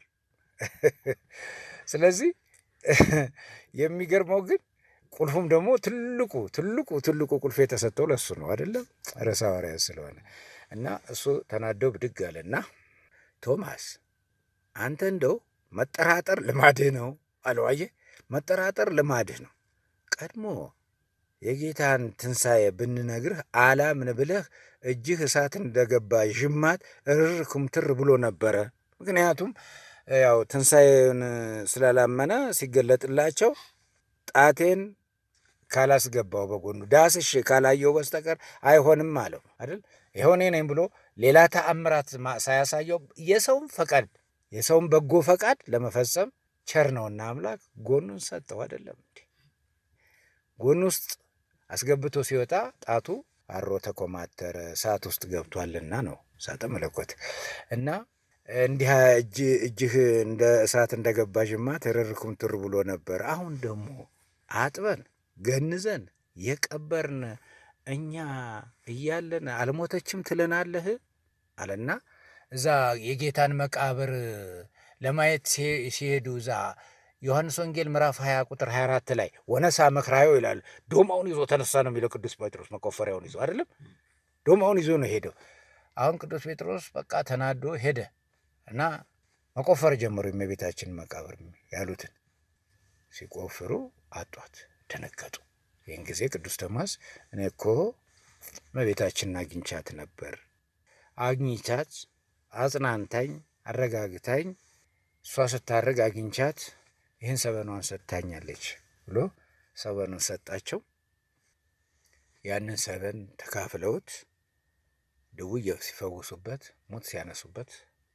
ስለዚህ የሚገርመው ግን ቁልፉም ደግሞ ትልቁ ትልቁ ትልቁ ቁልፍ የተሰጠው ለእሱ ነው አይደለም፣ ርዕሰ ሐዋርያት ስለሆነ እና እሱ ተናደው ብድግ አለና ቶማስ አንተ እንደው መጠራጠር ልማድህ ነው አለው። አየህ መጠራጠር ልማድህ ነው። ቀድሞ የጌታን ትንሣኤ ብንነግርህ አላምን ብለህ እጅህ እሳት እንደገባ ዥማት እርር ኩምትር ብሎ ነበረ። ምክንያቱም ያው ትንሣኤን ስላላመነ ሲገለጥላቸው ጣቴን ካላስገባው በጎኑ ዳስሽ ካላየው በስተቀር አይሆንም አለው አይደል? ይኸው እኔ ነኝ ብሎ ሌላ ተአምራት ሳያሳየው የሰውን ፈቃድ የሰውን በጎ ፈቃድ ለመፈጸም ቸር ነውና አምላክ ጎኑን ሰጠው። አይደለም እንዴ? ጎኑ ውስጥ አስገብቶ ሲወጣ ጣቱ አሮ ተኮማተረ፣ እሳት ውስጥ ገብቷልና ነው እሳተ መለኮት እና እንዲህ እጅህ እንደ እሳት እንደገባ ዥማት እርር ኩምትር ብሎ ነበር። አሁን ደግሞ አጥበን ገንዘን የቀበርን እኛ እያለን አልሞተችም ትለናለህ አለና እዛ የጌታን መቃብር ለማየት ሲሄዱ እዛ ዮሐንስ ወንጌል ምዕራፍ 20 ቁጥር 24 ላይ ወነሳ መክራዮ ይላል። ዶማውን ይዞ ተነሳ ነው የሚለው ቅዱስ ጴጥሮስ። መቆፈሪያውን ይዞ አይደለም ዶማውን ይዞ ነው ሄደው። አሁን ቅዱስ ጴጥሮስ በቃ ተናዶ ሄደ እና መቆፈር ጀመሩ። የእመቤታችን መቃብር ያሉትን ሲቆፍሩ አጧት፣ ደነገጡ። ይህን ጊዜ ቅዱስ ቶማስ እኔ እኮ እመቤታችንን አግኝቻት ነበር፣ አግኝቻት አጽናንታኝ አረጋግታኝ እሷ ስታርግ አግኝቻት ይህን ሰበኗን ሰጥታኛለች ብሎ ሰበኑን ሰጣቸው። ያንን ሰበን ተካፍለውት ድውይ ሲፈውሱበት፣ ሙት ሲያነሱበት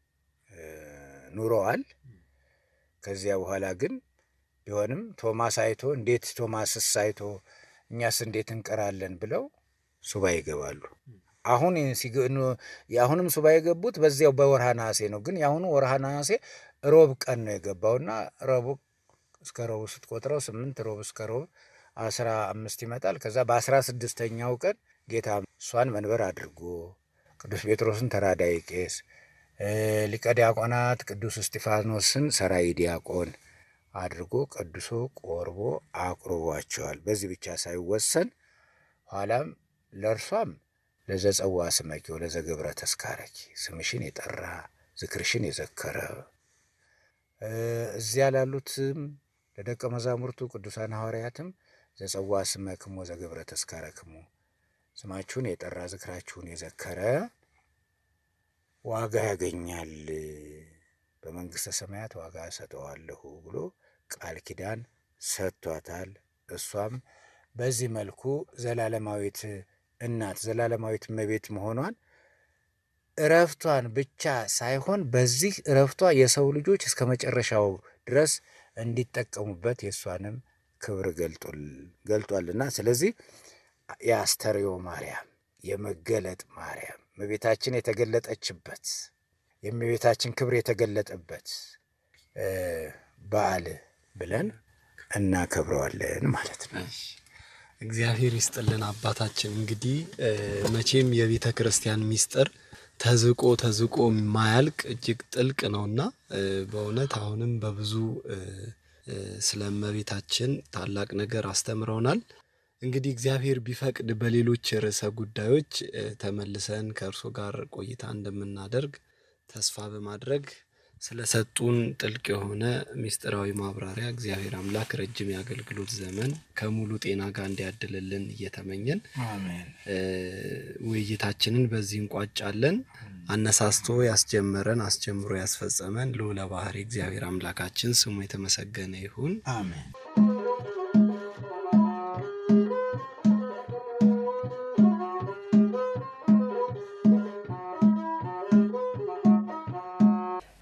ኑረዋል። ከዚያ በኋላ ግን ቢሆንም ቶማስ አይቶ እንዴት ቶማስስ አይቶ እኛስ እንዴት እንቀራለን ብለው ሱባ ይገባሉ። አሁን የአሁንም ሱባ የገቡት በዚያው በወርሃ ነሐሴ ነው። ግን የአሁኑ ወርሃ ነሐሴ ሮብ ቀን ነው የገባውና ረቡ እስከ ረቡ ስትቆጥረው ስምንት ሮብ እስከ ሮብ አስራ አምስት ይመጣል። ከዛ በአስራ ስድስተኛው ቀን ጌታ እሷን መንበር አድርጎ ቅዱስ ጴጥሮስን ተራዳይ ቄስ፣ ሊቀ ዲያቆናት ቅዱስ እስጢፋኖስን ሰራይ ዲያቆን አድርጎ ቀድሶ ቆርቦ አቁርቧቸዋል። በዚህ ብቻ ሳይወሰን ኋላም ለእርሷም ለዘጸዋ ስመኪ ለዘገብረ ተስካረኪ ስምሽን የጠራ ዝክርሽን የዘከረ እዚያ ላሉትም ለደቀ መዛሙርቱ ቅዱሳን ሐዋርያትም ዘጸዋ ስመክሞ ዘገብረ ተስካረክሙ ስማችሁን የጠራ ዝክራችሁን የዘከረ ዋጋ ያገኛል፣ በመንግሥተ ሰማያት ዋጋ እሰጠዋለሁ ብሎ ቃል ኪዳን ሰጥቷታል። እሷም በዚህ መልኩ ዘላለማዊት እናት ዘላለማዊት እመቤት መሆኗን እረፍቷን ብቻ ሳይሆን በዚህ እረፍቷ የሰው ልጆች እስከ መጨረሻው ድረስ እንዲጠቀሙበት የእሷንም ክብር ገልጧልና ስለዚህ የአስተርእዮ ማርያም የመገለጥ ማርያም እመቤታችን የተገለጠችበት የእመቤታችን ክብር የተገለጠበት በዓል ብለን እናከብረዋለን ማለት ነው። እግዚአብሔር ይስጥልን አባታችን። እንግዲህ መቼም የቤተ ክርስቲያን ሚስጥር ተዝቆ ተዝቆ ማያልቅ እጅግ ጥልቅ ነውና በእውነት አሁንም በብዙ ስለ እመቤታችን ታላቅ ነገር አስተምረውናል። እንግዲህ እግዚአብሔር ቢፈቅድ በሌሎች ርዕሰ ጉዳዮች ተመልሰን ከእርሶ ጋር ቆይታ እንደምናደርግ ተስፋ በማድረግ ስለሰጡን ጥልቅ የሆነ ምስጢራዊ ማብራሪያ እግዚአብሔር አምላክ ረጅም የአገልግሎት ዘመን ከሙሉ ጤና ጋር እንዲያድልልን እየተመኘን ውይይታችንን በዚህ እንቋጫለን። አነሳስቶ ያስጀመረን አስጀምሮ ያስፈጸመን ልዑለ ባሕርይ እግዚአብሔር አምላካችን ስሙ የተመሰገነ ይሁን። አሜን።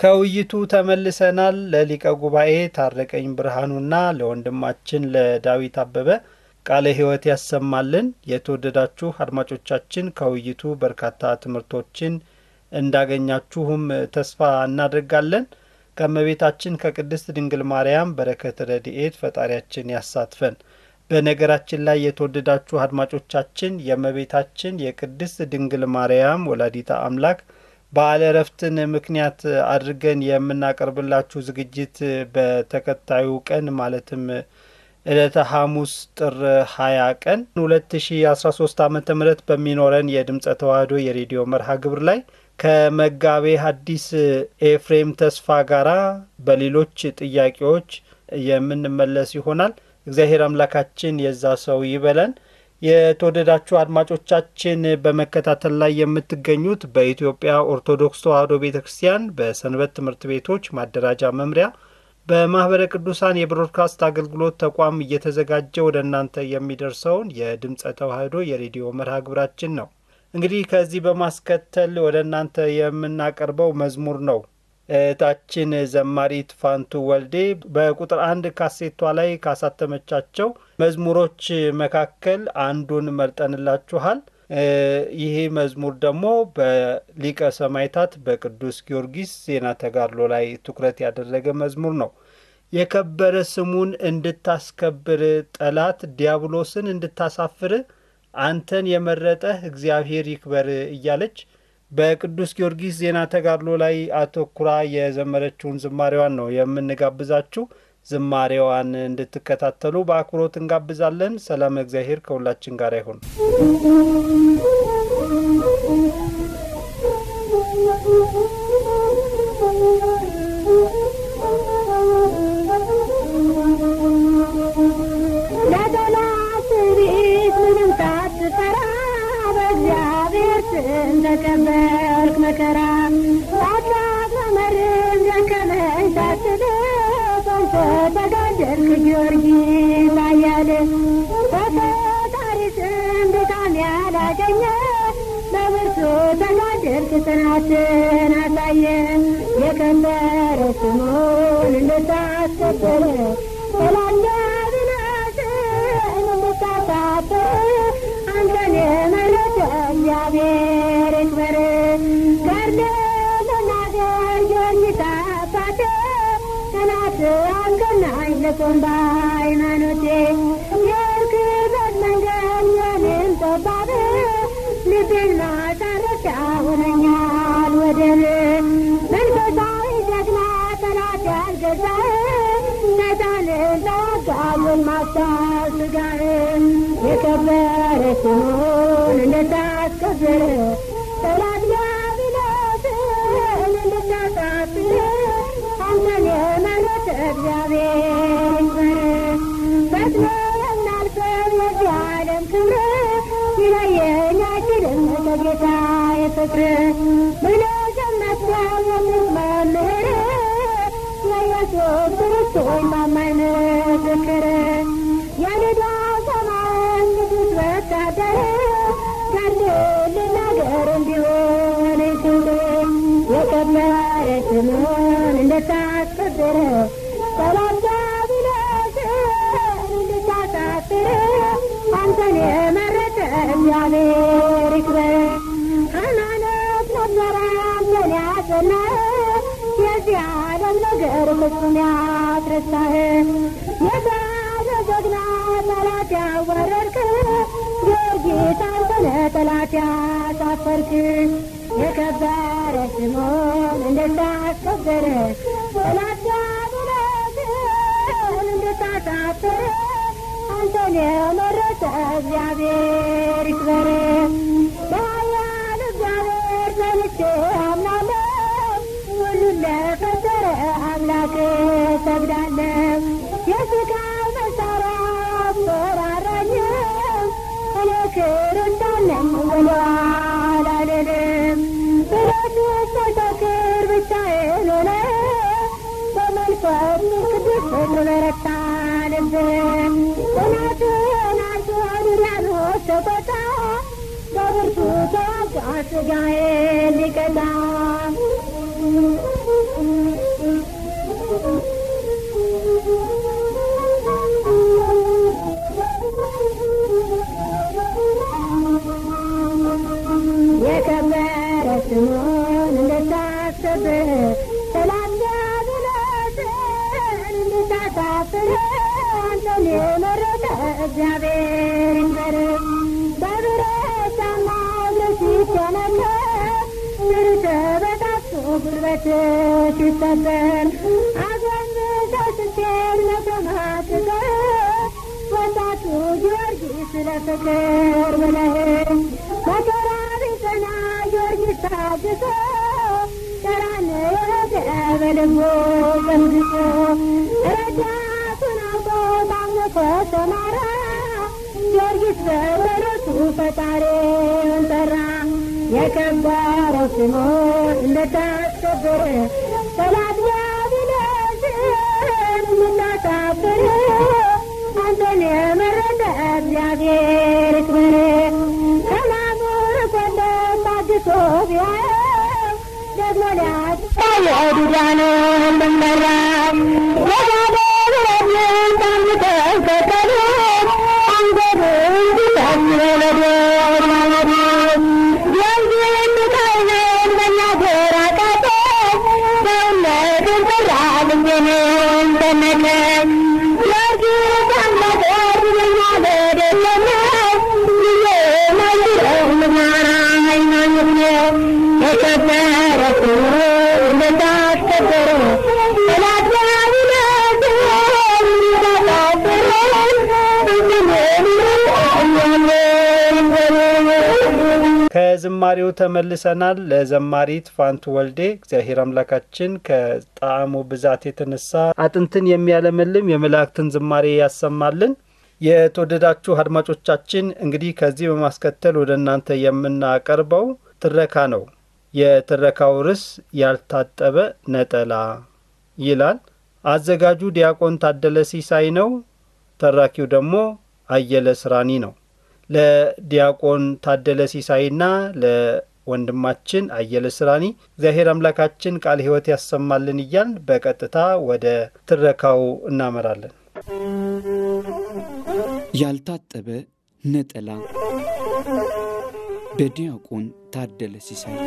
ከውይይቱ ተመልሰናል። ለሊቀ ጉባኤ ታረቀኝ ብርሃኑና ለወንድማችን ለዳዊት አበበ ቃለ ሕይወት ያሰማልን። የተወደዳችሁ አድማጮቻችን ከውይይቱ በርካታ ትምህርቶችን እንዳገኛችሁም ተስፋ እናደርጋለን። ከእመቤታችን ከቅድስት ድንግል ማርያም በረከት ረድኤት ፈጣሪያችን ያሳትፈን። በነገራችን ላይ የተወደዳችሁ አድማጮቻችን የእመቤታችን የቅድስት ድንግል ማርያም ወላዲታ አምላክ በዓለ ዕረፍትን ምክንያት አድርገን የምናቀርብላችሁ ዝግጅት በተከታዩ ቀን ማለትም ዕለተ ሐሙስ ጥር 20 ቀን 2013 ዓ ም በሚኖረን የድምፀ ተዋህዶ የሬዲዮ መርሃ ግብር ላይ ከመጋቤ ሐዲስ ኤፍሬም ተስፋ ጋራ በሌሎች ጥያቄዎች የምንመለስ ይሆናል። እግዚአብሔር አምላካችን የዛ ሰው ይበለን። የተወደዳችሁ አድማጮቻችን በመከታተል ላይ የምትገኙት በኢትዮጵያ ኦርቶዶክስ ተዋሕዶ ቤተ ክርስቲያን በሰንበት ትምህርት ቤቶች ማደራጃ መምሪያ በማኅበረ ቅዱሳን የብሮድካስት አገልግሎት ተቋም እየተዘጋጀ ወደ እናንተ የሚደርሰውን የድምፀ ተዋሕዶ የሬዲዮ መርሃ ግብራችን ነው። እንግዲህ ከዚህ በማስከተል ወደ እናንተ የምናቀርበው መዝሙር ነው። እህታችን ዘማሪት ፋንቱ ወልዴ በቁጥር አንድ ካሴቷ ላይ ካሳተመቻቸው መዝሙሮች መካከል አንዱን መርጠንላችኋል። ይሄ መዝሙር ደግሞ በሊቀ ሰማዕታት በቅዱስ ጊዮርጊስ ዜና ተጋድሎ ላይ ትኩረት ያደረገ መዝሙር ነው። የከበረ ስሙን እንድታስከብር ጠላት ዲያብሎስን እንድታሳፍር አንተን የመረጠህ እግዚአብሔር ይክበር እያለች በቅዱስ ጊዮርጊስ ዜና ተጋድሎ ላይ አተኩራ የዘመረችውን ዝማሬዋን ነው የምንጋብዛችሁ። ዝማሬዋን እንድትከታተሉ በአክብሮት እንጋብዛለን። ሰላም እግዚአብሔር ከሁላችን ጋር ይሁን። ተቀበልክ መከራ አባት መመርም ደከመኝ ሳትል በንቶ ተጋደልክ ጊዮርጊስ አያል በፈጣሪ ስም ድካም ያላገኘ በብርቱ ተጋደልክ ጽናትን አሳየ የከበረ ስሙን እንድታስከብር ሰላም ብናስን እንድታሳፍር አንተን የመረጠ እግዚአብሔር ይክበር። ገድል ልናገር ጊዮርጊስ አባቴ ጠላት አልቀናኝ ልቁም በሃይማኖቴ የርክበት መንገድ የኔም ጠባብ ልቤን ማሳረፊያ ሆነኛል ወደብ መንፈሳዊ ጀግና ጠላት ያልገዛ ሰይጣንን ለዋጋውን ማፍታት ስጋህን የከበረ ስሙን እንድታስከብር ጠላት ዲያብሎስን እንድታሳፍር አንተን የመረጠ እግዚአብሔር ይክበር። ፈጥኖ የምናልፈው የዚህ ዓለም ክብር ሊለየን አይችልም ከጌታ የፍቅር ብለህ ጀመርከው የምትመምህር የኢየሱስ ክርስቶስ ታማኝ ምስክር የልጇ ሰማይ ቅዱስ ወታደር ገድል ልናገር እንዲሆን ክብር የከበረ ስሙን እንድታስከብር ጠላት ዲያብሎስን እንድታሳፍር አንተን የመረጠ እግዚአብሔር ይክበር። ሃይማኖት ነበረ አንተን ያጸና የዚህ ዓለም ነገር ፍጹም ያስረሳህ የጋለ ጀግና ጠላት ያወረድክ ጊዮርጊስ አንተነ ጠላት ያሳፈርክ የከበረ ስሙን እንድታስከብር ጠላት ዲያብሎስን እንድታሳፍር አንተን የመረጠ እግዚአብሔር ይክበር። በኃያል እግዚአብሔር ጸንቼ አምናለሁ ሁሉን ለፈጠረ አምላክ ሰግዳለሁ። የሥጋ መሳሪያ አስፈራራኝም እኔ ክርስቲያን ነኝ ወደኋላ አልልም። ብረቱ ሳይሰክር ብቻዬን ሆነ በመንፈስ ቅዱስ በረታ ልብ ጽናትን አንተ ዲያብሎስ ተቆጣ በብርቱ ተዋጋ ሥጋዬን ሊቀጣ ታፍር አንተን የመረጠ እግዚአብሔር ይንገር በብረት ጫማ እግርህ ሲቸነከር ስር ተበጣጥሶ ጉልበት ሲሰበር አጎንብሰህ ስትሄድ መሰማት ቀር ወጣቱ ጊዮርጊስ ለፍቅር ብለህ መከራ ቢጸና ጊዮርጊስ ታግሶ ቀራንዮ ሄደ በልቡ ቀንግሶ ረዳቱን አውቆ ታምኖ ተሰማራ ጊዮርጊስ በጸሎቱ ፈጣሪውን ጠራ የከበረው ስሙ እንደታስከበረ ጠላት ዲያብሎስን የምታሳፍር አንተን የመረጠ እግዚአብሔር ይክበር ከማሙር ቆንደ ታግሶ ቢያየው ደግሞ ሊያሳየው ዱዳንን ልመራ ወዳደ ብረትን ታምተው ከተሉ አንገዱ እንዲጠም ለዶር ማለዱ የንግን ካይነን መናገር አቃተ ሰውነትን ሰራ ልቤንን ተነከ ጊዮርጊስ አምላክ ብለኛ በደለነው ጊዜ ማይረው ምማራ ሃይማኖት ነው የከበረ ስሙ እንደታስከበረ ጠላት ዲያብሎስን ከዝማሬው ተመልሰናል። ለዘማሪት ፋንቱ ወልዴ እግዚአብሔር አምላካችን ከጣዕሙ ብዛት የተነሳ አጥንትን የሚያለመልም የመላእክትን ዝማሬ ያሰማልን። የተወደዳችሁ አድማጮቻችን እንግዲህ ከዚህ በማስከተል ወደ እናንተ የምናቀርበው ትረካ ነው። የትረካው ርዕስ ያልታጠበ ነጠላ ይላል። አዘጋጁ ዲያቆን ታደለ ሲሳይ ነው። ተራኪው ደግሞ አየለ ስራኒ ነው። ለዲያቆን ታደለ ሲሳይና ለወንድማችን አየለ ስራኒ እግዚአብሔር አምላካችን ቃል ሕይወት ያሰማልን እያል በቀጥታ ወደ ትረካው እናመራለን። ያልታጠበ ነጠላ በዲያቆን ታደለ ሲሳይ።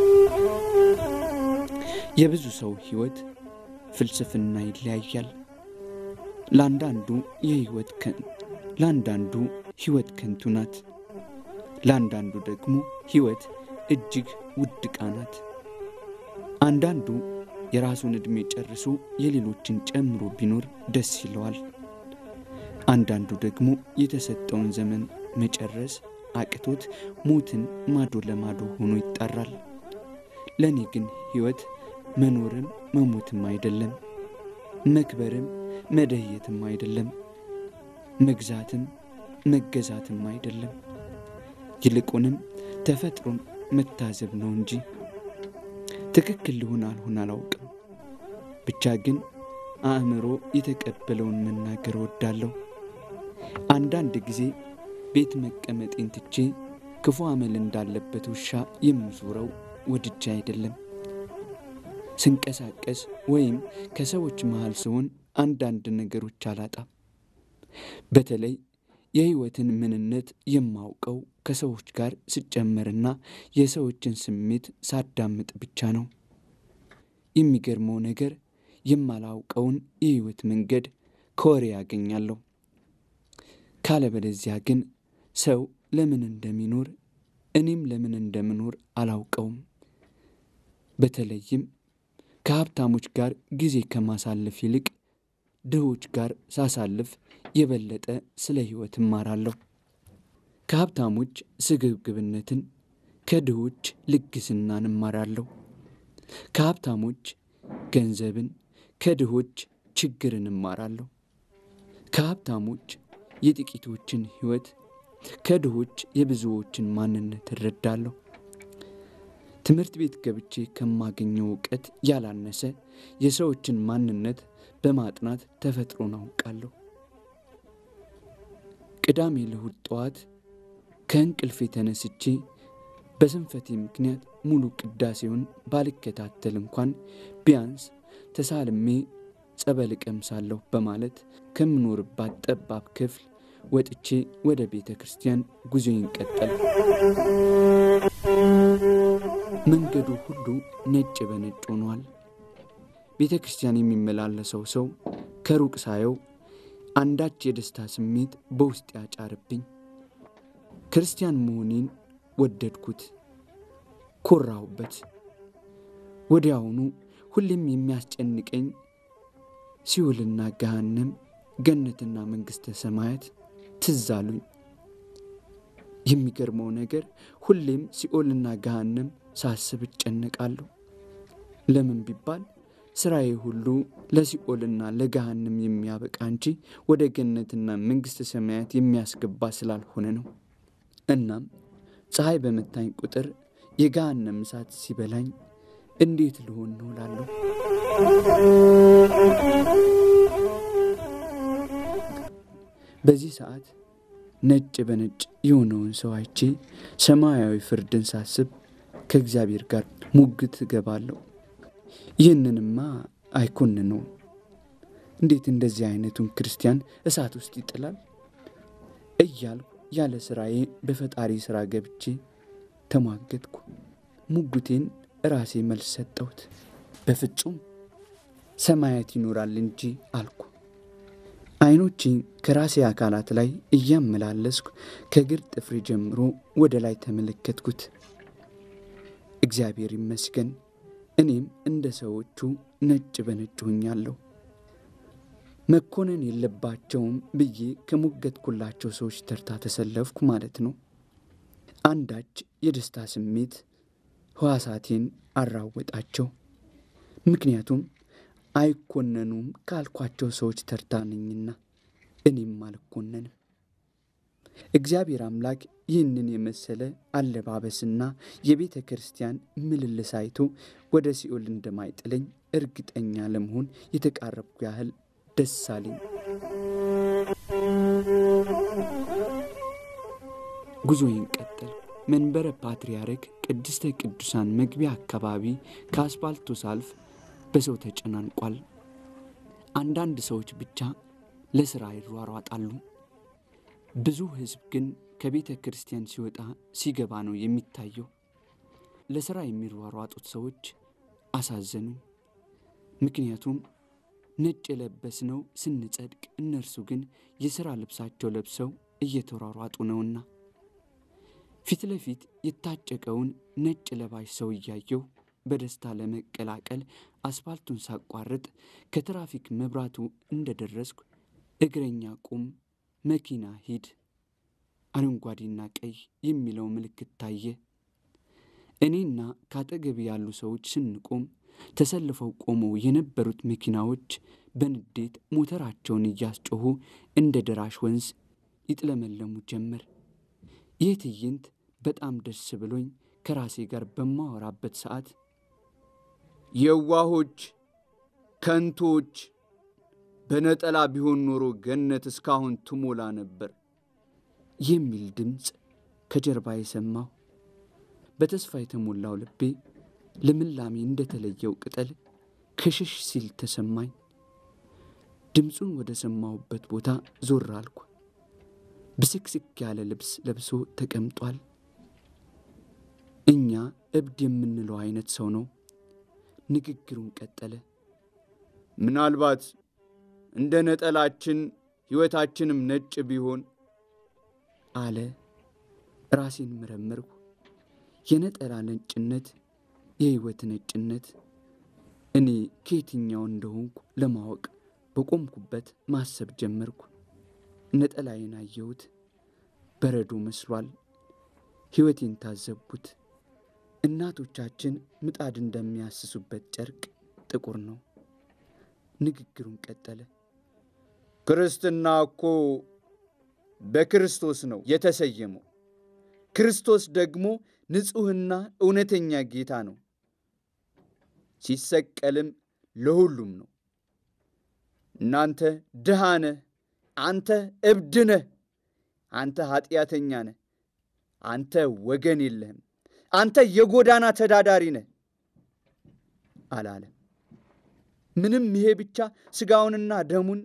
የብዙ ሰው ሕይወት ፍልስፍና ይለያያል። ለአንዳንዱ የሕይወት ከን ለአንዳንዱ ሕይወት ከንቱ ናት። ለአንዳንዱ ደግሞ ሕይወት እጅግ ውድ ዕቃ ናት። አንዳንዱ የራሱን ዕድሜ ጨርሶ የሌሎችን ጨምሮ ቢኖር ደስ ይለዋል። አንዳንዱ ደግሞ የተሰጠውን ዘመን መጨረስ አቅቶት ሞትን ማዶ ለማዶ ሆኖ ይጣራል። ለእኔ ግን ሕይወት መኖርም መሞትም አይደለም፣ መክበርም መደየትም አይደለም፣ መግዛትም መገዛትም አይደለም። ይልቁንም ተፈጥሮን መታዘብ ነው እንጂ ትክክል ልሆን አልሆን አላውቅም። ብቻ ግን አእምሮ የተቀበለውን መናገር እወዳለሁ። አንዳንድ ጊዜ ቤት መቀመጤን ትቼ ክፉ አመል እንዳለበት ውሻ የምዞረው ወድጄ አይደለም። ስንቀሳቀስ ወይም ከሰዎች መሃል ስሆን አንዳንድ ነገሮች አላጣም። በተለይ የሕይወትን ምንነት የማውቀው ከሰዎች ጋር ስጨመርና የሰዎችን ስሜት ሳዳምጥ ብቻ ነው። የሚገርመው ነገር የማላውቀውን የሕይወት መንገድ ከወሬ ያገኛለሁ። ካለበለዚያ ግን ሰው ለምን እንደሚኖር እኔም ለምን እንደምኖር አላውቀውም። በተለይም ከሀብታሞች ጋር ጊዜ ከማሳለፍ ይልቅ ድሆች ጋር ሳሳልፍ የበለጠ ስለ ሕይወት እማራለሁ። ከሀብታሞች ስግብግብነትን፣ ከድሆች ልግስናን እማራለሁ። ከሀብታሞች ገንዘብን፣ ከድሆች ችግርን እማራለሁ። ከሀብታሞች የጥቂቶችን ሕይወት፣ ከድሆች የብዙዎችን ማንነት እረዳለሁ። ትምህርት ቤት ገብቼ ከማገኘው እውቀት ያላነሰ የሰዎችን ማንነት በማጥናት ተፈጥሮን አውቃለሁ። ቅዳሜ ለእሁድ ጠዋት ከእንቅልፌ ተነስቼ በስንፈቴ ምክንያት ሙሉ ቅዳሴውን ባልከታተል እንኳን ቢያንስ ተሳልሜ ጸበል እቀምሳለሁ በማለት ከምኖርባት ጠባብ ክፍል ወጥቼ ወደ ቤተ ክርስቲያን ጉዞዬን ቀጠል። መንገዱ ሁሉ ነጭ በነጭ ሆኗል። ቤተ ክርስቲያን የሚመላለሰው ሰው ከሩቅ ሳየው አንዳች የደስታ ስሜት በውስጥ ያጫርብኝ። ክርስቲያን መሆኔን ወደድኩት፣ ኮራሁበት። ወዲያውኑ ሁሌም የሚያስጨንቀኝ ሲኦልና ገሃነም፣ ገነትና መንግሥተ ሰማያት ትዝ አሉኝ። የሚገርመው ነገር ሁሌም ሲኦልና ገሃነም ሳስብ እጨነቃለሁ። ለምን ቢባል ስራዬ ሁሉ ለሲኦልና ለገሃነም የሚያበቃ እንጂ ወደ ገነትና መንግሥተ ሰማያት የሚያስገባ ስላልሆነ ነው። እናም ፀሐይ በመታኝ ቁጥር የገሃነም እሳት ሲበላኝ እንዴት ልሆን ነው ላለሁ። በዚህ ሰዓት ነጭ በነጭ የሆነውን ሰው አይቼ ሰማያዊ ፍርድን ሳስብ ከእግዚአብሔር ጋር ሙግት እገባለሁ። ይህንንማ አይኮንነውም። እንዴት እንደዚህ አይነቱን ክርስቲያን እሳት ውስጥ ይጥላል እያልኩ ያለ ስራዬ በፈጣሪ ስራ ገብቼ ተሟገትኩ። ሙግቴን ራሴ መልስ ሰጠሁት። በፍጹም ሰማያት ይኖራል እንጂ አልኩ። አይኖቼን ከራሴ አካላት ላይ እያመላለስኩ ከእግር ጥፍሬ ጀምሮ ወደ ላይ ተመለከትኩት። እግዚአብሔር ይመስገን እኔም እንደ ሰዎቹ ነጭ በነጭ ሆኛለሁ። መኮነን የለባቸውም ብዬ ከሞገትኩላቸው ሰዎች ተርታ ተሰለፍኩ ማለት ነው። አንዳች የደስታ ስሜት ሕዋሳቴን አራወጣቸው። ምክንያቱም አይኮነኑም ካልኳቸው ሰዎች ተርታ ነኝና እኔም አልኮነንም። እግዚአብሔር አምላክ ይህንን የመሰለ አለባበስና የቤተ ክርስቲያን ምልልስ አይቶ ወደ ሲኦል እንደማይጥለኝ እርግጠኛ ለመሆን የተቃረብኩ ያህል ደስ አለኝ። ጉዞዬን ቀጠል። መንበረ ፓትርያርክ ቅድስተ ቅዱሳን መግቢያ አካባቢ ከአስፋልቱ ሳልፍ በሰው ተጨናንቋል። አንዳንድ ሰዎች ብቻ ለሥራ ይሯሯጣሉ። ብዙ ሕዝብ ግን ከቤተ ክርስቲያን ሲወጣ ሲገባ ነው የሚታየው። ለሥራ የሚሯሯጡት ሰዎች አሳዘኑኝ። ምክንያቱም ነጭ የለበስነው ስንጸድቅ፣ እነርሱ ግን የሥራ ልብሳቸው ለብሰው እየተሯሯጡ ነውና። ፊት ለፊት የታጨቀውን ነጭ ለባሽ ሰው እያየው በደስታ ለመቀላቀል አስፋልቱን ሳቋርጥ ከትራፊክ መብራቱ እንደደረስኩ እግረኛ ቁም፣ መኪና ሂድ፣ አረንጓዴና ቀይ የሚለው ምልክት ታየ። እኔና ከአጠገብ ያሉ ሰዎች ስንቆም ተሰልፈው ቆመው የነበሩት መኪናዎች በንዴት ሞተራቸውን እያስጮኹ እንደ ደራሽ ወንዝ ይጥለመለሙ ጀመር። ይህ ትዕይንት በጣም ደስ ብሎኝ ከራሴ ጋር በማወራበት ሰዓት የዋሆች ከንቶች፣ በነጠላ ቢሆን ኖሮ ገነት እስካሁን ትሞላ ነበር የሚል ድምፅ ከጀርባ የሰማሁ። በተስፋ የተሞላው ልቤ ልምላሜ እንደተለየው ቅጠል ክሽሽ ሲል ተሰማኝ። ድምፁን ወደ ሰማሁበት ቦታ ዞር አልኩ። ብስክስክ ያለ ልብስ ለብሶ ተቀምጧል። እኛ እብድ የምንለው አይነት ሰው ነው። ንግግሩን ቀጠለ። ምናልባት እንደ ነጠላችን ሕይወታችንም ነጭ ቢሆን አለ። ራሴን መረመርኩ። የነጠላ ነጭነት፣ የሕይወት ነጭነት እኔ ከየትኛው እንደሆንኩ ለማወቅ በቆምኩበት ማሰብ ጀመርኩ። ነጠላዬን አየሁት። በረዶ መስሏል። ሕይወቴን ታዘብኩት። እናቶቻችን ምጣድ እንደሚያስሱበት ጨርቅ ጥቁር ነው። ንግግሩን ቀጠለ። ክርስትና እኮ በክርስቶስ ነው የተሰየመው። ክርስቶስ ደግሞ ንጹሕና እውነተኛ ጌታ ነው። ሲሰቀልም ለሁሉም ነው። እናንተ ድሃ ነህ፣ አንተ እብድ ነህ፣ አንተ ኀጢአተኛ ነህ፣ አንተ ወገን የለህም፣ አንተ የጎዳና ተዳዳሪ ነህ አላለም። ምንም ይሄ ብቻ ሥጋውንና ደሙን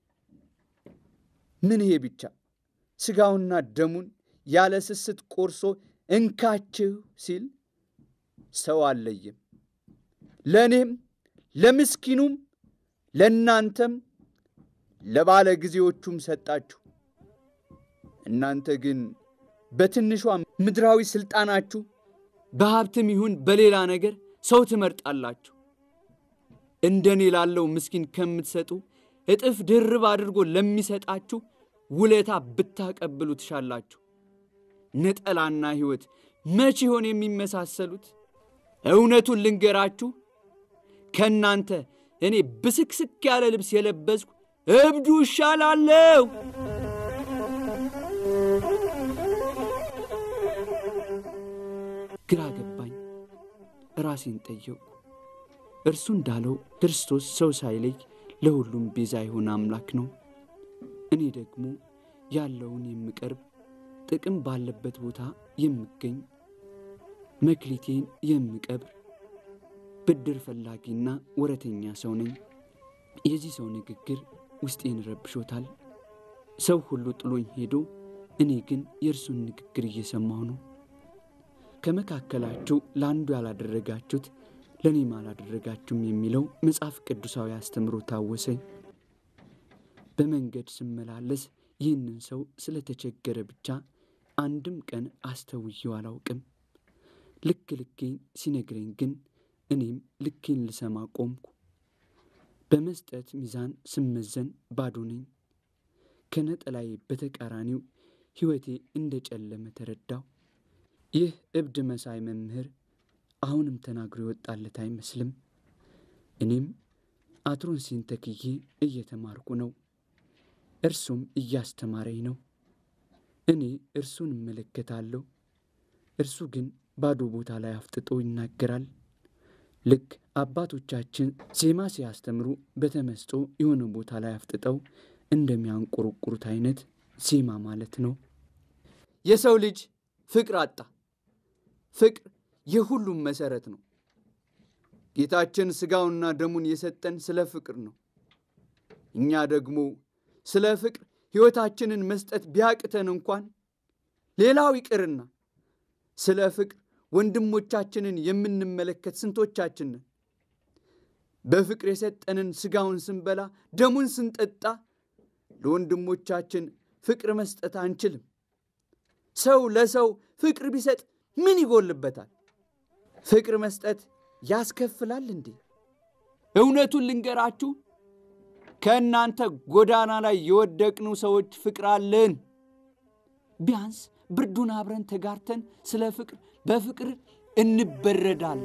ምን ይሄ ብቻ ሥጋውንና ደሙን ያለ ስስት ቆርሶ እንካችሁ ሲል ሰው አለየም። ለእኔም ለምስኪኑም ለእናንተም ለባለ ጊዜዎቹም ሰጣችሁ። እናንተ ግን በትንሿ ምድራዊ ሥልጣናችሁ በሀብትም ይሁን በሌላ ነገር ሰው ትመርጣላችሁ። እንደ እኔ ላለው ምስኪን ከምትሰጡ እጥፍ ድርብ አድርጎ ለሚሰጣችሁ ውለታ ብታቀብሉ ትሻላችሁ። ነጠላና ሕይወት መች ይሆን የሚመሳሰሉት? እውነቱን ልንገራችሁ፣ ከእናንተ እኔ ብስክስክ ያለ ልብስ የለበስኩ እብዱ እሻላለሁ። ግራ ገባኝ። ራሴን ጠየቁ። እርሱ እንዳለው ክርስቶስ ሰው ሳይለይ ለሁሉም ቤዛ የሆነ አምላክ ነው። እኔ ደግሞ ያለውን የምቀርብ ጥቅም ባለበት ቦታ የምገኝ መክሊቴን የምቀብር ብድር ፈላጊና ወረተኛ ሰው ነኝ። የዚህ ሰው ንግግር ውስጤን ረብሾታል። ሰው ሁሉ ጥሎኝ ሄዶ እኔ ግን የእርሱን ንግግር እየሰማሁ ነው። ከመካከላችሁ ለአንዱ ያላደረጋችሁት ለእኔም አላደረጋችሁም የሚለው መጽሐፍ ቅዱሳዊ አስተምሮ ታወሰኝ። በመንገድ ስመላለስ ይህንን ሰው ስለተቸገረ ብቻ አንድም ቀን አስተውየው አላውቅም። ልክ ልኬን ሲነግረኝ ግን እኔም ልኬን ልሰማ ቆምኩ። በመስጠት ሚዛን ስመዘን ባዶ ነኝ። ከነጠላዬ በተቃራኒው ሕይወቴ እንደ ጨለመ ተረዳው። ይህ እብድ መሳይ መምህር አሁንም ተናግሮ የወጣለት አይመስልም። እኔም አትሮንሲን ተክዬ እየተማርኩ ነው፣ እርሱም እያስተማረኝ ነው። እኔ እርሱን እመለከታለሁ፣ እርሱ ግን ባዶ ቦታ ላይ አፍጥጦ ይናገራል። ልክ አባቶቻችን ዜማ ሲያስተምሩ በተመስጦ የሆነ ቦታ ላይ አፍጥጠው እንደሚያንቆረቁሩት አይነት ዜማ ማለት ነው። የሰው ልጅ ፍቅር አጣ። ፍቅር የሁሉም መሰረት ነው። ጌታችን ሥጋውና ደሙን የሰጠን ስለ ፍቅር ነው። እኛ ደግሞ ስለ ፍቅር ሕይወታችንን መስጠት ቢያቅተን እንኳን ሌላው ይቅርና ስለ ፍቅር ወንድሞቻችንን የምንመለከት ስንቶቻችን ነን? በፍቅር የሰጠንን ሥጋውን ስንበላ ደሙን ስንጠጣ ለወንድሞቻችን ፍቅር መስጠት አንችልም። ሰው ለሰው ፍቅር ቢሰጥ ምን ይጎልበታል? ፍቅር መስጠት ያስከፍላል እንዴ? እውነቱን ልንገራችሁ፣ ከእናንተ ጎዳና ላይ የወደቅኑ ሰዎች ፍቅር አለን። ቢያንስ ብርዱን አብረን ተጋርተን ስለ ፍቅር በፍቅር እንበረዳለን።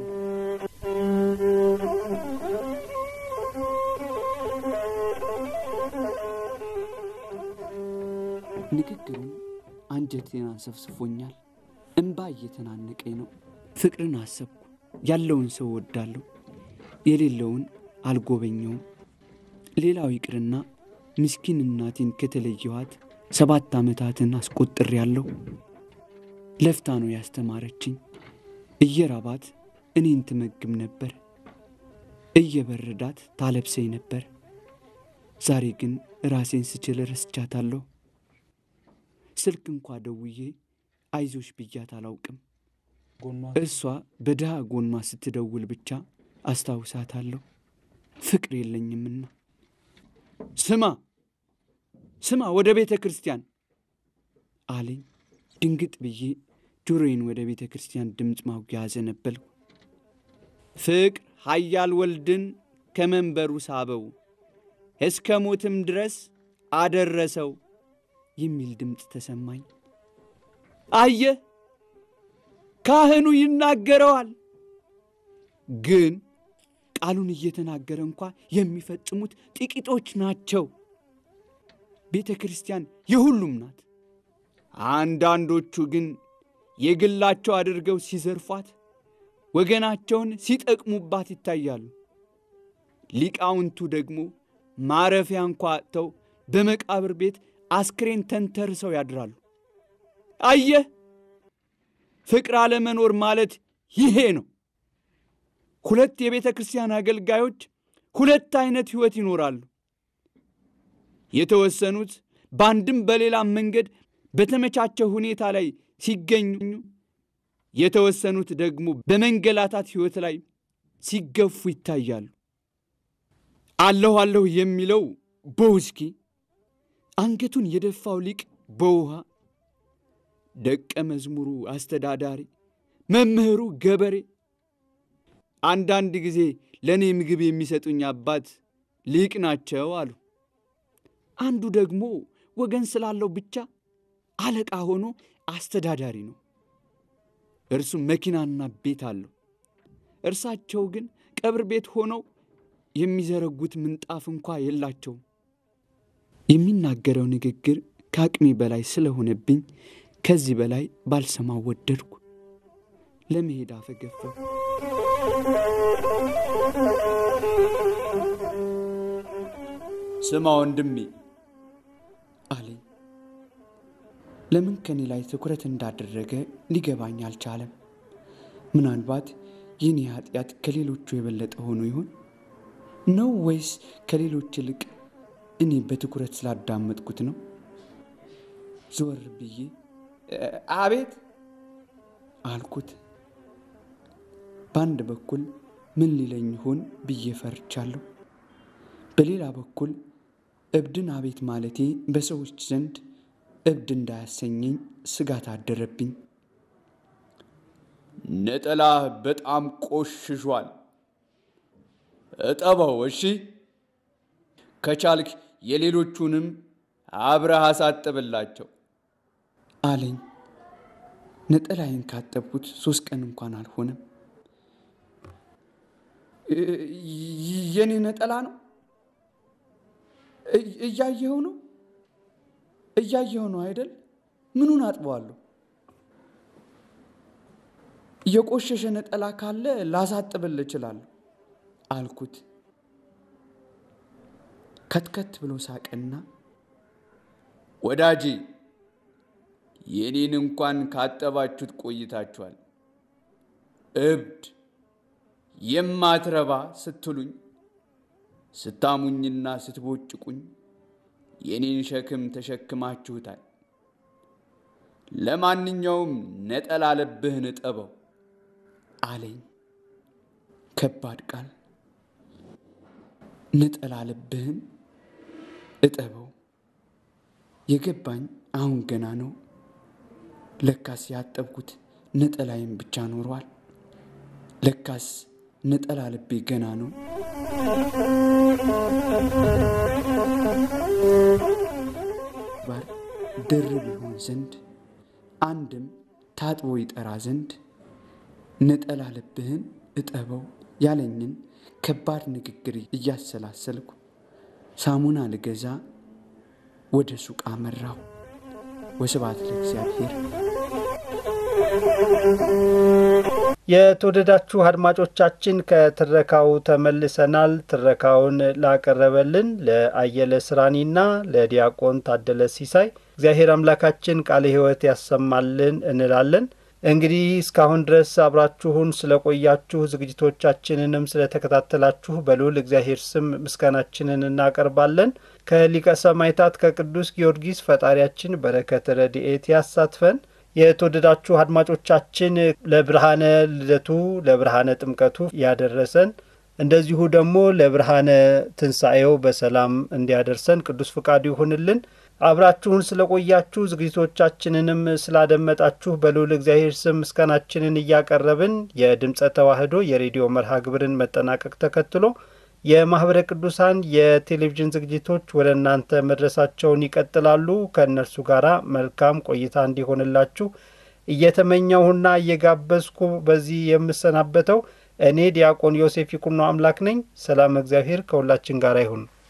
ንግግሩም አንጀቴን አንሰፍስፎኛል። እምባ እየተናነቀኝ ነው። ፍቅርን አሰብኩ። ያለውን ሰው ወዳለሁ፣ የሌለውን አልጎበኘውም። ሌላው ይቅርና ምስኪን እናቴን ከተለየኋት ሰባት ዓመታትን አስቆጥሬያለሁ። ለፍታ ነው ያስተማረችኝ። እየራባት እኔን ትመግብ ነበር፣ እየበረዳት ታለብሰኝ ነበር። ዛሬ ግን ራሴን ስችል ረስቻታለሁ። ስልክ እንኳ ደውዬ አይዞሽ ብያት አላውቅም። እርሷ በድሃ ጎኗ ስትደውል ብቻ አስታውሳታለሁ። ፍቅር የለኝምና። ስማ ስማ፣ ወደ ቤተ ክርስቲያን አለኝ። ድንግጥ ብዬ ጆሮዬን ወደ ቤተ ክርስቲያን ድምፅ ማጉያ አዘነበልኩ። ፍቅር ኃያል ወልድን ከመንበሩ ሳበው እስከ ሞትም ድረስ አደረሰው የሚል ድምፅ ተሰማኝ። አየህ ካህኑ ይናገረዋል። ግን ቃሉን እየተናገረ እንኳ የሚፈጽሙት ጥቂቶች ናቸው። ቤተ ክርስቲያን የሁሉም ናት። አንዳንዶቹ ግን የግላቸው አድርገው ሲዘርፏት፣ ወገናቸውን ሲጠቅሙባት ይታያሉ። ሊቃውንቱ ደግሞ ማረፊያ እንኳ አጥተው በመቃብር ቤት አስክሬን ተንተርሰው ያድራሉ። አየህ ፍቅር አለመኖር ማለት ይሄ ነው። ሁለት የቤተ ክርስቲያን አገልጋዮች ሁለት አይነት ሕይወት ይኖራሉ። የተወሰኑት በአንድም በሌላም መንገድ በተመቻቸ ሁኔታ ላይ ሲገኙ፣ የተወሰኑት ደግሞ በመንገላታት ሕይወት ላይ ሲገፉ ይታያሉ። አለሁ አለሁ የሚለው በውስኪ አንገቱን የደፋው ሊቅ በውሃ ደቀ መዝሙሩ አስተዳዳሪ፣ መምህሩ ገበሬ፣ አንዳንድ ጊዜ ለእኔ ምግብ የሚሰጡኝ አባት ሊቅ ናቸው አሉ። አንዱ ደግሞ ወገን ስላለው ብቻ አለቃ ሆኖ አስተዳዳሪ ነው። እርሱም መኪናና ቤት አለው። እርሳቸው ግን ቀብር ቤት ሆነው የሚዘረጉት ምንጣፍ እንኳ የላቸውም። የሚናገረው ንግግር ከአቅሜ በላይ ስለሆነብኝ ከዚህ በላይ ባልሰማው ወደድኩ። ለመሄድ አፈገፈው። ስማ ወንድሜ አለኝ። ለምን ከኔ ላይ ትኩረት እንዳደረገ ሊገባኝ አልቻለም። ምናልባት የኔ ኃጢአት ከሌሎቹ የበለጠ ሆኖ ይሆን ነው ወይስ ከሌሎች ይልቅ እኔ በትኩረት ስላዳመጥኩት ነው? ዞር ብዬ አቤት አልኩት። በአንድ በኩል ምን ሊለኝ ይሆን ብዬ ፈርቻለሁ። በሌላ በኩል እብድን አቤት ማለቴ በሰዎች ዘንድ እብድ እንዳያሰኘኝ ስጋት አደረብኝ። ነጠላህ በጣም ቆሽሿል፣ እጠበው እሺ። ከቻልክ የሌሎቹንም አብረህ አሳጥብላቸው አለኝ። ነጠላዬን ካጠብኩት ሶስት ቀን እንኳን አልሆነም። የኔ ነጠላ ነው እያየኸው ነው እያየኸው ነው አይደል? ምኑን አጥበዋለሁ? የቆሸሸ ነጠላ ካለ ላሳጥብል እችላለሁ አልኩት። ከትከት ብሎ ሳቀና ወዳጄ የኔን እንኳን ካጠባችሁት ቆይታችኋል። እብድ የማትረባ ስትሉኝ ስታሙኝና ስትቦጭቁኝ የኔን ሸክም ተሸክማችሁታል። ለማንኛውም ነጠላ ልብህን እጠበው አለኝ። ከባድ ቃል። ነጠላ ልብህን እጠበው የገባኝ አሁን ገና ነው። ለካስ ያጠብኩት ነጠላዬን ብቻ ኖሯል። ለካስ ነጠላ ልቤ ገና ነው። ባር ድርብ ይሆን ዘንድ አንድም ታጥቦ ይጠራ ዘንድ ነጠላ ልብህን እጠበው ያለኝን ከባድ ንግግር እያሰላሰልኩ ሳሙና ልገዛ ወደ ሱቅ አመራሁ። ወስብሐት ለእግዚአብሔር። የተወደዳችሁ አድማጮቻችን ከትረካው ተመልሰናል። ትረካውን ላቀረበልን ለአየለ ስራኒና ለዲያቆን ታደለ ሲሳይ እግዚአብሔር አምላካችን ቃለ ሕይወት ያሰማልን እንላለን። እንግዲህ እስካሁን ድረስ አብራችሁን ስለቆያችሁ ዝግጅቶቻችንንም ስለተከታተላችሁ በልዑል እግዚአብሔር ስም ምስጋናችንን እናቀርባለን። ከሊቀ ሰማዕታት ከቅዱስ ጊዮርጊስ ፈጣሪያችን በረከት ረድኤት ያሳትፈን። የተወደዳችሁ አድማጮቻችን ለብርሃነ ልደቱ ለብርሃነ ጥምቀቱ ያደረሰን እንደዚሁ ደግሞ ለብርሃነ ትንሣኤው በሰላም እንዲያደርሰን ቅዱስ ፍቃዱ ይሁንልን። አብራችሁን ስለቆያችሁ ዝግጅቶቻችንንም ስላደመጣችሁ በልዑል እግዚአብሔር ስም ምስጋናችንን እያቀረብን የድምፀ ተዋሕዶ የሬዲዮ መርሃ ግብርን መጠናቀቅ ተከትሎ የማኅበረ ቅዱሳን የቴሌቪዥን ዝግጅቶች ወደ እናንተ መድረሳቸውን ይቀጥላሉ። ከእነርሱ ጋር መልካም ቆይታ እንዲሆንላችሁ እየተመኘሁና እየጋበዝኩ በዚህ የምሰናበተው እኔ ዲያቆን ዮሴፍ ይኩኖ አምላክ ነኝ። ሰላም እግዚአብሔር ከሁላችን ጋር ይሁን።